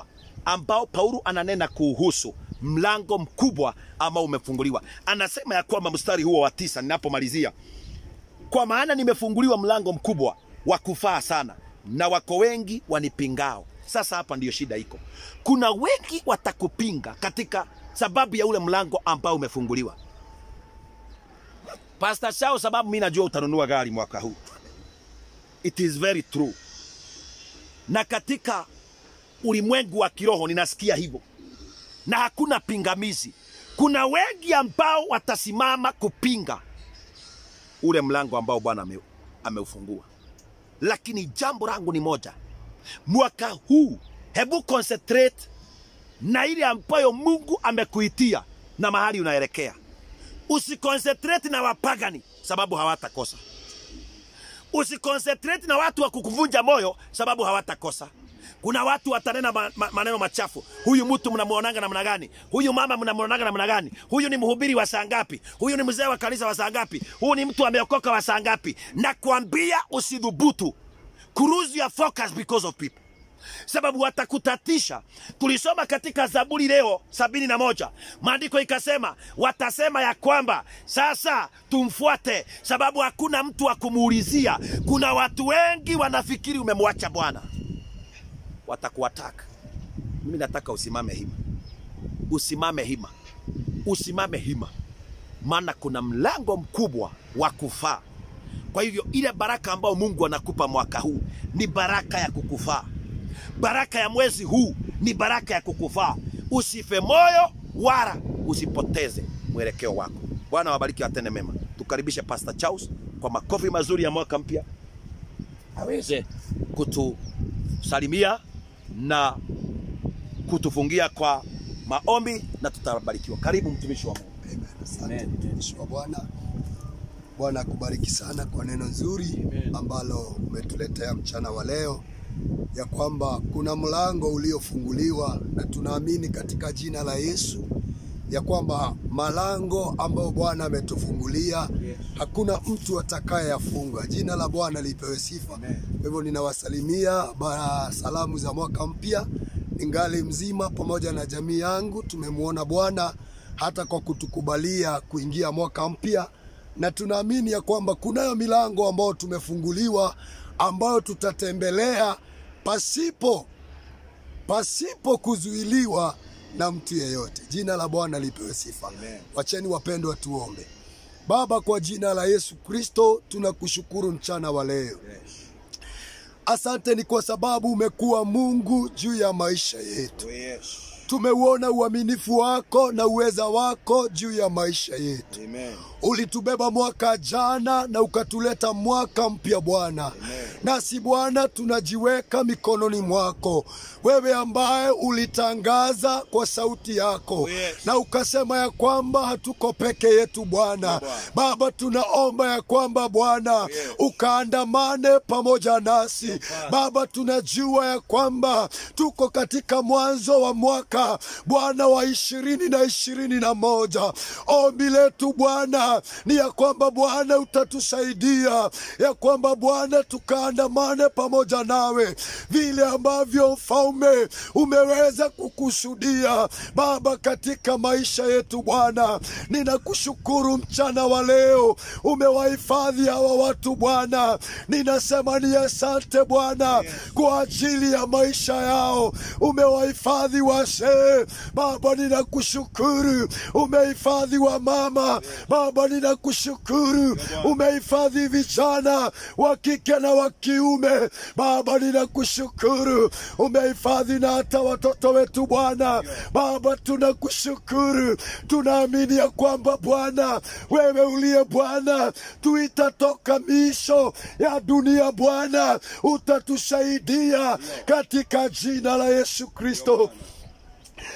ambao Paulo ananena kuhusu mlango mkubwa ambao umefunguliwa. Anasema ya kwamba mstari huo wa tisa, ninapomalizia, kwa maana nimefunguliwa mlango mkubwa wa kufaa sana, na wako wengi wanipingao. Sasa hapa ndiyo shida iko, kuna wengi watakupinga katika sababu ya ule mlango ambao umefunguliwa. Pastor Shao, sababu mimi najua utanunua gari mwaka huu. It is very true, na katika ulimwengu wa kiroho ninasikia hivyo, na hakuna pingamizi. Kuna wengi ambao watasimama kupinga ule mlango ambao Bwana ame, ameufungua, lakini jambo langu ni moja, mwaka huu hebu concentrate na ile ambayo Mungu amekuitia na mahali unaelekea. Usiconcentrate na wapagani sababu hawatakosa. Usiconcentrate na watu wa kukuvunja moyo sababu hawatakosa. Kuna watu watanena ma, ma, maneno machafu. Huyu mtu mnamuonanga namna gani? Huyu mama mnamuonanga namna gani? Huyu ni mhubiri wa saa ngapi? Huyu ni mzee wa kanisa wa saa ngapi? Huyu ni mtu ameokoka wa saa ngapi? Nakwambia usidhubutu kuruse your focus because of people sababu watakutatisha. Tulisoma katika Zaburi leo sabini na moja maandiko ikasema, watasema ya kwamba sasa tumfuate, sababu hakuna mtu wa kumuulizia. Kuna watu wengi wanafikiri umemwacha Bwana, watakuataka. Mimi nataka usimame hima, usimame hima, usimame hima, maana kuna mlango mkubwa wa kufaa. Kwa hivyo ile baraka ambayo Mungu anakupa mwaka huu ni baraka ya kukufaa baraka ya mwezi huu ni baraka ya kukufaa. Usife moyo wala usipoteze mwelekeo wako. Bwana wabariki, watende mema. Tukaribishe Pastor Charles kwa makofi mazuri ya mwaka mpya, aweze kutusalimia na kutufungia kwa maombi na tutabarikiwa. Karibu mtumishi wa Mungu. Amen. Asante mtumishi wa Bwana. Bwana akubariki sana kwa neno nzuri ambalo umetuletea mchana wa leo, ya kwamba kuna mlango uliofunguliwa na tunaamini katika jina la Yesu ya kwamba malango ambayo Bwana ametufungulia hakuna mtu atakayeyafunga. Jina la Bwana lipewe sifa. Kwa hivyo ninawasalimia bara salamu za mwaka mpya, ningali mzima pamoja na jamii yangu. Tumemwona Bwana hata kwa kutukubalia kuingia mwaka mpya, na tunaamini ya kwamba kunayo milango ambayo tumefunguliwa ambayo tutatembelea pasipo pasipo kuzuiliwa na mtu yeyote. Jina la Bwana lipewe sifa. Wacheni wapendwa, tuombe. Baba, kwa jina la Yesu Kristo tunakushukuru mchana wa leo. Asante ni kwa sababu umekuwa Mungu juu ya maisha yetu. Tumeuona uaminifu wako na uweza wako juu ya maisha yetu. Ulitubeba mwaka jana na ukatuleta mwaka mpya Bwana, nasi Bwana tunajiweka mikononi mwako, wewe ambaye ulitangaza kwa sauti yako Yes. na ukasema ya kwamba hatuko peke yetu Bwana. Baba, tunaomba ya kwamba Bwana ukaandamane pamoja nasi Baba, tunajua ya kwamba tuko katika mwanzo wa mwaka Bwana wa ishirini na ishirini na moja. Ombi letu Bwana ni ya kwamba Bwana utatusaidia ya kwamba Bwana tukaandamane pamoja nawe vile ambavyo mfalme umeweza kukusudia Baba katika maisha yetu Bwana. Ninakushukuru mchana wa leo, umewahifadhi hawa watu Bwana. Ninasema ni asante Bwana kwa ajili ya maisha yao, umewahifadhi wazee Baba, ninakushukuru umehifadhi wa mama Baba, ninakushukuru umehifadhi vijana wa kike na wa kiume Baba, ninakushukuru umehifadhi na hata watoto wetu Bwana. Baba, tunakushukuru, tunaamini ya kwamba Bwana wewe uliye Bwana tuita toka miisho ya dunia Bwana, utatusaidia katika jina la Yesu Kristo.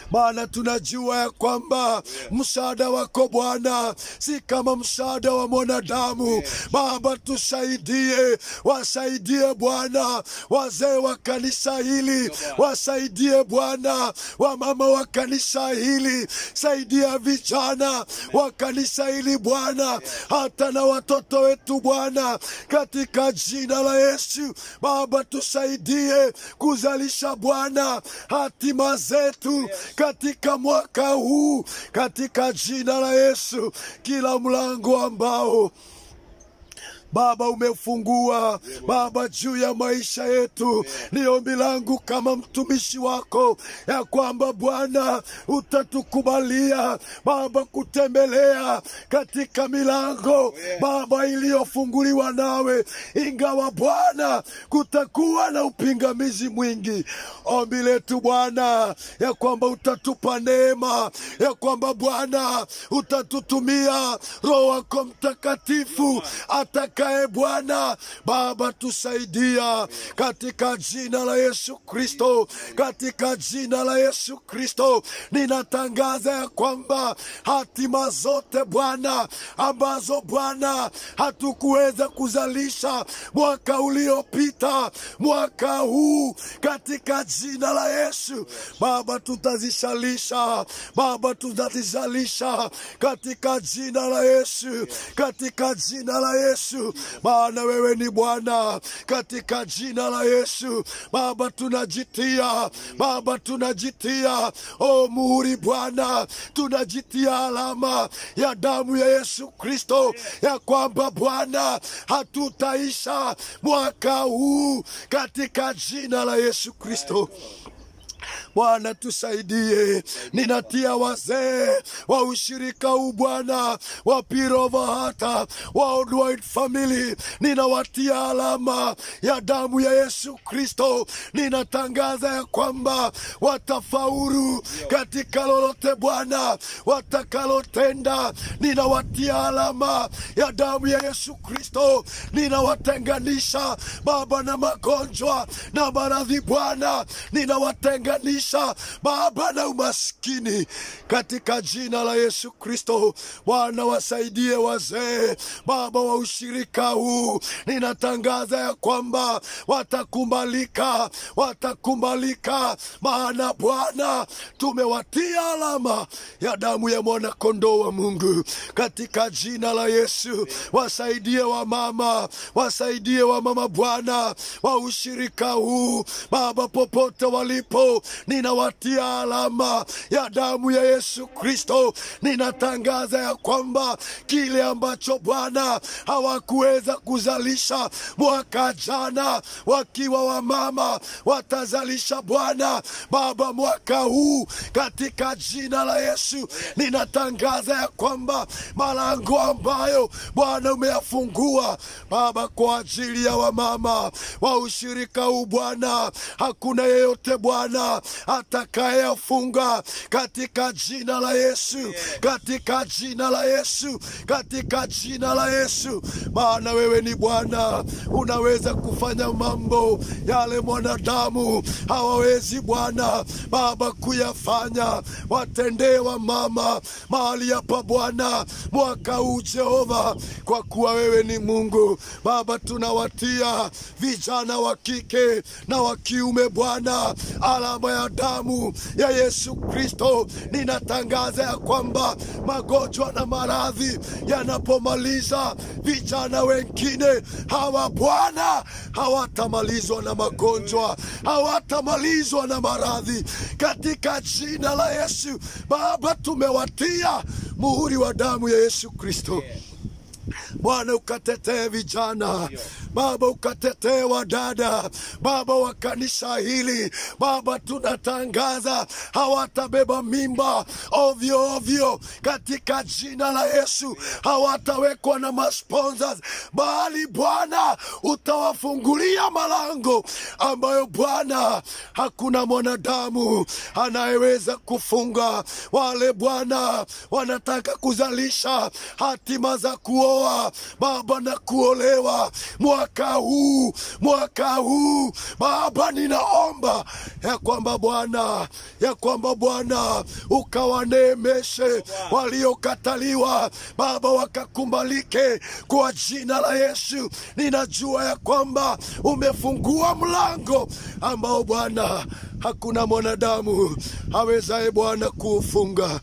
maana tunajua ya kwamba msaada wako Bwana si kama msaada wa mwanadamu. Baba, tusaidie, wasaidie Bwana wazee wa kanisa hili, wasaidie Bwana wamama wa kanisa hili, saidia vijana wa kanisa hili Bwana, hata na watoto wetu Bwana, katika jina la Yesu. Baba, tusaidie kuzalisha Bwana hatima zetu katika mwaka huu, katika jina la Yesu. Kila mlango ambao Baba umefungua Baba juu ya maisha yetu. Ni ombi langu kama mtumishi wako ya kwamba Bwana utatukubalia Baba kutembelea katika milango Baba iliyofunguliwa nawe, ingawa Bwana kutakuwa na upingamizi mwingi. Ombi letu Bwana ya kwamba utatupa neema, ya kwamba Bwana utatutumia Roho wako Mtakatifu atakaye Bwana Baba tusaidia katika jina la Yesu Kristo, katika jina la Yesu Kristo ninatangaza ya kwamba hatima zote Bwana ambazo Bwana hatukuweza kuzalisha mwaka uliopita, mwaka huu katika jina la Yesu Baba tutazishalisha, Baba tutazizalisha katika jina la Yesu, katika jina la Yesu, maana wewe ni Bwana, katika jina la Yesu Baba tunajitia, Baba tunajitia o muhuri Bwana, tunajitia alama ya damu ya Yesu Kristo, ya kwamba Bwana hatutaisha mwaka huu katika jina la Yesu Kristo. Bwana tusaidie. Ninatia wazee wa ushirika huu Bwana wa Pirova hata Worldwide Family, ninawatia alama ya damu ya Yesu Kristo. Ninatangaza ya kwamba watafaulu katika lolote Bwana watakalotenda. Ninawatia alama ya damu ya Yesu Kristo. Ninawatenganisha Baba na magonjwa na maradhi Bwana, ninawatenganisha Baba na umaskini katika jina la Yesu Kristo. Bwana wasaidie wazee Baba wa ushirika huu, ninatangaza ya kwamba watakubalika, watakubalika, maana Bwana tumewatia alama ya damu ya mwana kondoo wa Mungu katika jina la Yesu. Wasaidie wamama, wasaidie wamama Bwana wa ushirika huu Baba, popote walipo, ninawatia alama ya damu ya Yesu Kristo. Ninatangaza ya kwamba kile ambacho Bwana hawakuweza kuzalisha mwaka jana, wakiwa wamama watazalisha Bwana Baba mwaka huu katika jina la Yesu. Ninatangaza ya kwamba malango ambayo Bwana umeyafungua Baba kwa ajili ya wamama wa ushirika huu Bwana, hakuna yeyote Bwana atakayeyafunga katika jina la Yesu, katika jina la Yesu, katika jina la Yesu, maana wewe ni Bwana, unaweza kufanya mambo yale mwanadamu hawawezi Bwana Baba kuyafanya. Watendee wamama mahali hapa Bwana mwaka huu Jehova, kwa kuwa wewe ni Mungu Baba. Tunawatia vijana wa kike na wa kiume Bwana alama ya damu ya Yesu Kristo. Ninatangaza ya kwamba magonjwa na maradhi yanapomaliza vijana wengine hawa Bwana hawatamalizwa na magonjwa, hawatamalizwa na maradhi katika jina la Yesu. Baba, tumewatia muhuri wa damu ya Yesu Kristo. Bwana ukatetee vijana Baba, ukatetee wadada Baba wa kanisa hili Baba, tunatangaza hawatabeba mimba ovyo ovyo katika jina la Yesu, hawatawekwa na masponsors, bali Bwana utawafungulia malango ambayo Bwana hakuna mwanadamu anayeweza kufunga. Wale Bwana wanataka kuzalisha hatima za kuoa Baba na kuolewa mwaka huu, mwaka huu Baba, ninaomba ya kwamba Bwana, ya kwamba Bwana ukawaneemeshe waliokataliwa Baba, wakakumbalike kwa jina la Yesu. Ninajua ya kwamba umefungua mlango ambao Bwana hakuna mwanadamu awezaye Bwana kuufunga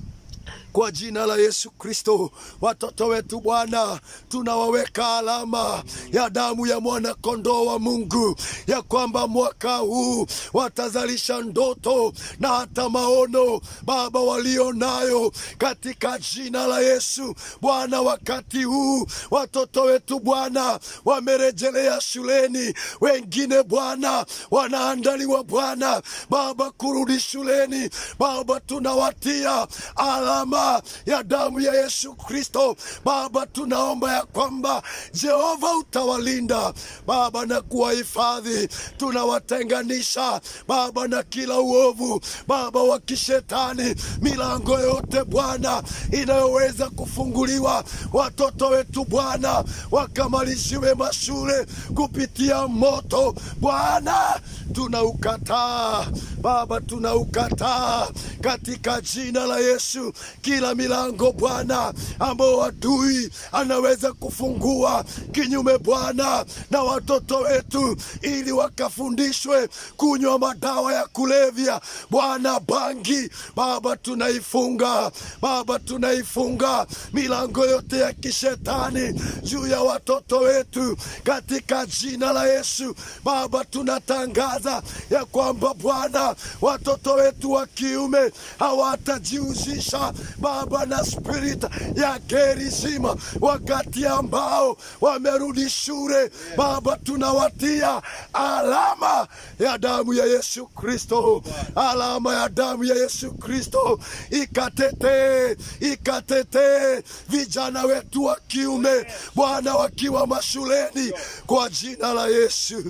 kwa jina la Yesu Kristo, watoto wetu Bwana, tunawaweka alama ya damu ya mwana kondoo wa Mungu, ya kwamba mwaka huu watazalisha ndoto na hata maono Baba walio nayo katika jina la Yesu. Bwana, wakati huu watoto wetu Bwana wamerejelea shuleni, wengine Bwana wanaandaliwa Bwana Baba kurudi shuleni. Baba, tunawatia alama ya damu ya Yesu Kristo. Baba, tunaomba ya kwamba Jehova utawalinda Baba na kuwahifadhi. Tunawatenganisha Baba na kila uovu Baba wa kishetani, milango yote Bwana inayoweza kufunguliwa, watoto wetu Bwana wakamalishiwe mashule kupitia moto Bwana tunaukataa Baba, tunaukataa katika jina la Yesu kila milango Bwana ambao adui anaweza kufungua kinyume Bwana na watoto wetu, ili wakafundishwe kunywa madawa ya kulevya Bwana, bangi Baba, tunaifunga Baba, tunaifunga milango yote ya kishetani juu ya watoto wetu katika jina la Yesu Baba, tunatangaza ya kwamba Bwana watoto wetu wa kiume hawatajihusisha Baba na spirit ya gerizima wakati ambao wamerudi shule Baba, tunawatia alama ya damu ya Yesu Kristo, alama ya damu ya Yesu Kristo ikatetee, ikatetee vijana wetu wa kiume Bwana, wakiwa mashuleni kwa jina la Yesu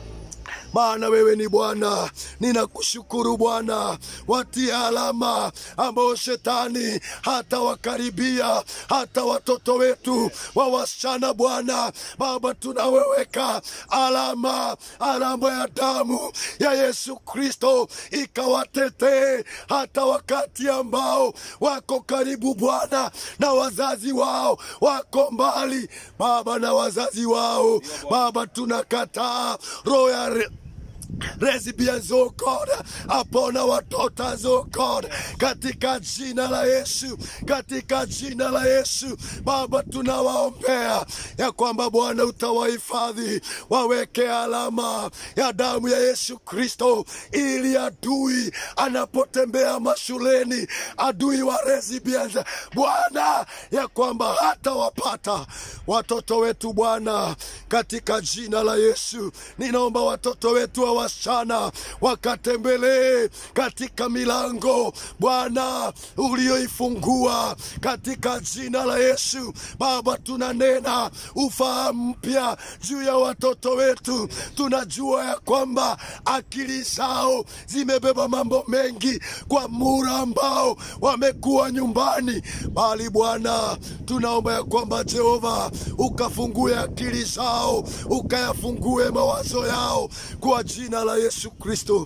maana wewe ni Bwana. Ninakushukuru Bwana, watie alama ambao shetani hata wakaribia hata watoto wetu wa wasichana Bwana. Baba, tunaweweka alama, alama ya damu ya Yesu Kristo ikawatetee hata wakati ambao wako karibu Bwana na wazazi wao wako mbali Baba na wazazi wao Baba, tunakataa roho ya re- lesbians, oh God, upon our daughters, oh God, katika jina la Yesu, katika jina la Yesu Baba, tunawaombea ya kwamba Bwana utawahifadhi, waweke alama ya damu ya Yesu Kristo, ili adui anapotembea mashuleni, adui wa lesbians, Bwana, ya kwamba hata wapata watoto wetu Bwana, katika jina la Yesu ninaomba watoto wetu wa wasichana wakatembelee katika milango Bwana ulioifungua katika jina la Yesu. Baba, tunanena ufahamu mpya juu ya watoto wetu. Tunajua ya kwamba akili zao zimebeba mambo mengi kwa muda ambao wamekuwa nyumbani, bali Bwana tunaomba ya kwamba Jehova ukafungue akili zao, ukayafungue mawazo yao kwa jina la Yesu Kristo,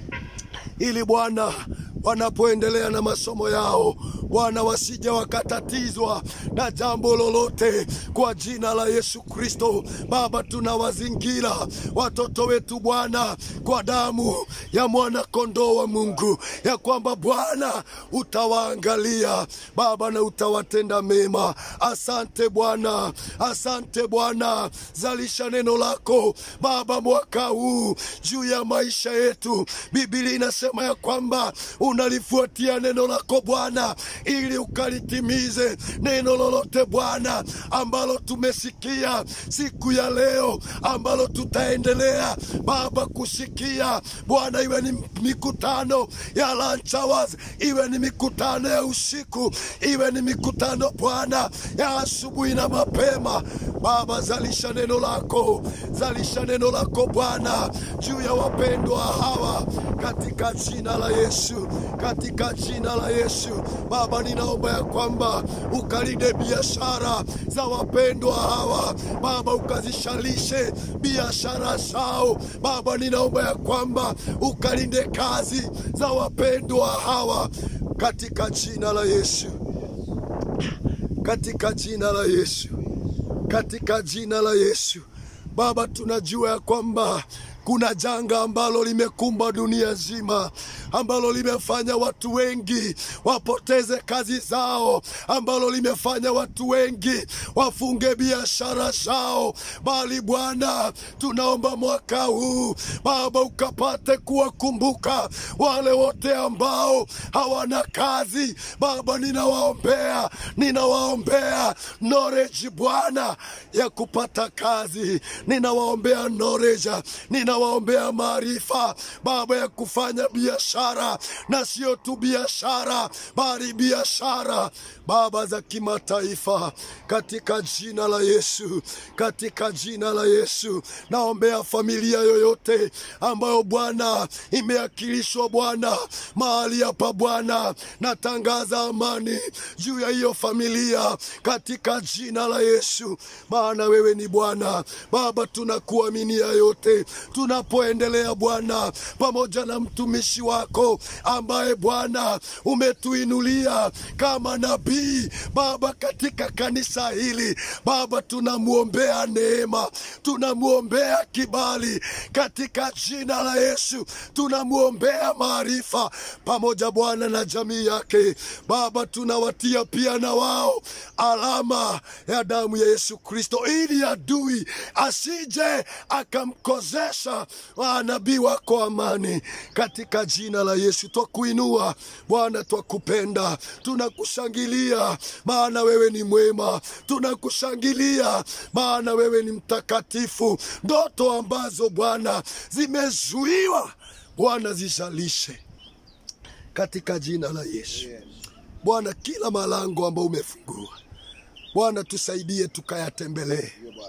ili Bwana wanapoendelea na masomo yao Bwana wasije wakatatizwa na jambo lolote kwa jina la Yesu Kristo. Baba, tunawazingira watoto wetu Bwana kwa damu ya mwana kondoo wa Mungu, ya kwamba Bwana utawaangalia Baba na utawatenda mema. Asante Bwana, asante Bwana, zalisha neno lako Baba mwaka huu juu ya maisha yetu. Biblia inasema ya kwamba unalifuatia neno lako Bwana ili ukalitimize neno lolote Bwana ambalo tumesikia siku ya leo, ambalo tutaendelea Baba kusikia Bwana, iwe ni mikutano ya lunch hours, iwe ni mikutano ya usiku, iwe ni mikutano Bwana ya asubuhi na mapema Baba, zalisha neno lako, zalisha neno lako Bwana juu ya wapendwa hawa katika jina la Yesu, katika jina la Yesu. Baba, ninaomba ya kwamba ukalinde biashara za wapendwa hawa Baba, ukazishalishe biashara zao Baba, ninaomba ya kwamba ukalinde kazi za wapendwa hawa katika jina la Yesu, katika jina la Yesu, katika jina la Yesu. Baba, tunajua ya kwamba kuna janga ambalo limekumba dunia nzima, ambalo limefanya watu wengi wapoteze kazi zao, ambalo limefanya watu wengi wafunge biashara zao. Bali Bwana, tunaomba mwaka huu Baba ukapate kuwakumbuka wale wote ambao hawana kazi. Baba, ninawaombea, ninawaombea knowledge Bwana ya kupata kazi, ninawaombea knowledge, ninawaombea maarifa Baba ya kufanya biashara, na sio tu biashara, bali biashara Baba za kimataifa, katika jina la Yesu, katika jina la Yesu. Naombea familia yoyote ambayo Bwana imeakilishwa Bwana mahali hapa Bwana, natangaza amani juu ya hiyo familia katika jina la Yesu, maana wewe ni Bwana. Baba, tunakuaminia yote tunapoendelea Bwana, pamoja na mtumishi wako ambaye Bwana umetuinulia kama nabii Baba katika kanisa hili Baba, tunamwombea neema, tunamwombea kibali katika jina la Yesu, tunamwombea maarifa pamoja Bwana na jamii yake Baba, tunawatia pia na wao alama ya damu ya Yesu Kristo, ili adui asije akamkozesha nabii wako amani, katika jina la Yesu. Twakuinua Bwana, twakupenda, tunakushangilia maana wewe ni mwema, tunakushangilia maana wewe ni mtakatifu. Ndoto ambazo Bwana zimezuiwa Bwana zishalishe katika jina la Yesu. Bwana, kila malango ambayo umefungua Bwana, tusaidie tukayatembelee,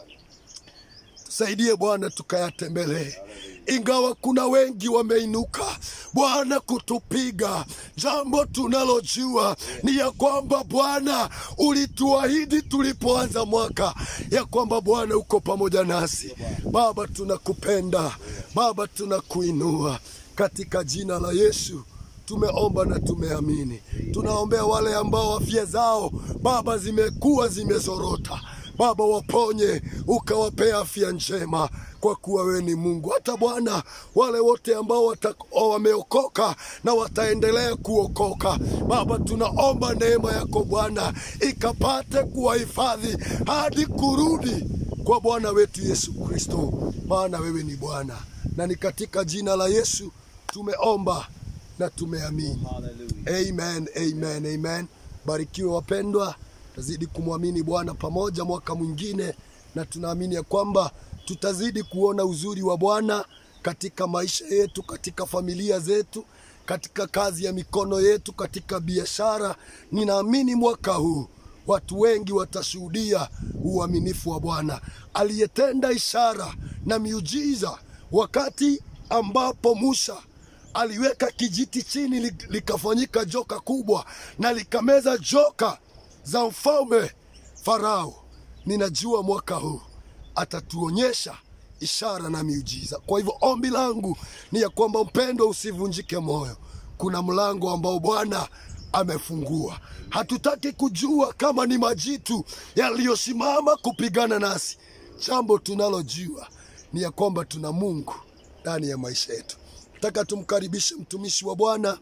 tusaidie Bwana tukayatembelee ingawa kuna wengi wameinuka Bwana kutupiga, jambo tunalojua ni ya kwamba Bwana ulituahidi tulipoanza mwaka ya kwamba Bwana uko pamoja nasi. Baba, tunakupenda Baba, tunakuinua katika jina la Yesu. Tumeomba na tumeamini. Tunaombea wale ambao afya zao Baba zimekuwa zimezorota Baba, waponye ukawapea afya njema, kwa kuwa wewe ni Mungu. Hata Bwana, wale wote ambao wameokoka na wataendelea kuokoka, Baba, tunaomba neema yako Bwana ikapate kuwahifadhi hadi kurudi kwa Bwana wetu Yesu Kristo, maana wewe ni Bwana, na ni katika jina la Yesu tumeomba na tumeamini. Amen, amen, amen. Barikiwe wapendwa, tazidi kumwamini Bwana pamoja mwaka mwingine, na tunaamini ya kwamba tutazidi kuona uzuri wa Bwana katika maisha yetu, katika familia zetu, katika kazi ya mikono yetu, katika biashara. Ninaamini mwaka huu watu wengi watashuhudia uaminifu wa Bwana aliyetenda ishara na miujiza wakati ambapo Musa aliweka kijiti chini likafanyika joka kubwa na likameza joka za mfalme Farao. Ninajua mwaka huu atatuonyesha ishara na miujiza. Kwa hivyo ombi langu ni ya kwamba mpendwa, usivunjike moyo. Kuna mlango ambao Bwana amefungua. Hatutaki kujua kama ni majitu yaliyosimama kupigana nasi. Jambo tunalojua ni ya kwamba tuna Mungu ndani ya maisha yetu. Nataka tumkaribishe mtumishi wa Bwana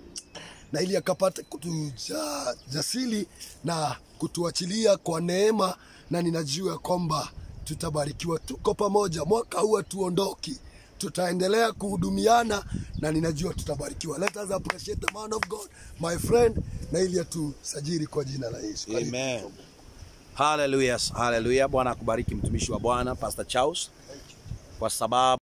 na ili akapate kutujasili na kutuachilia kwa neema, na ninajua kwamba tutabarikiwa. Tuko pamoja mwaka huu, hatuondoki, tutaendelea kuhudumiana na ninajua tutabarikiwa. Let us appreciate the man of God, my friend, na ili atusajiri kwa jina la Yesu. Karibu. Amen. Hallelujah. Hallelujah. Bwana akubariki mtumishi wa Bwana Pastor Charles kwa sababu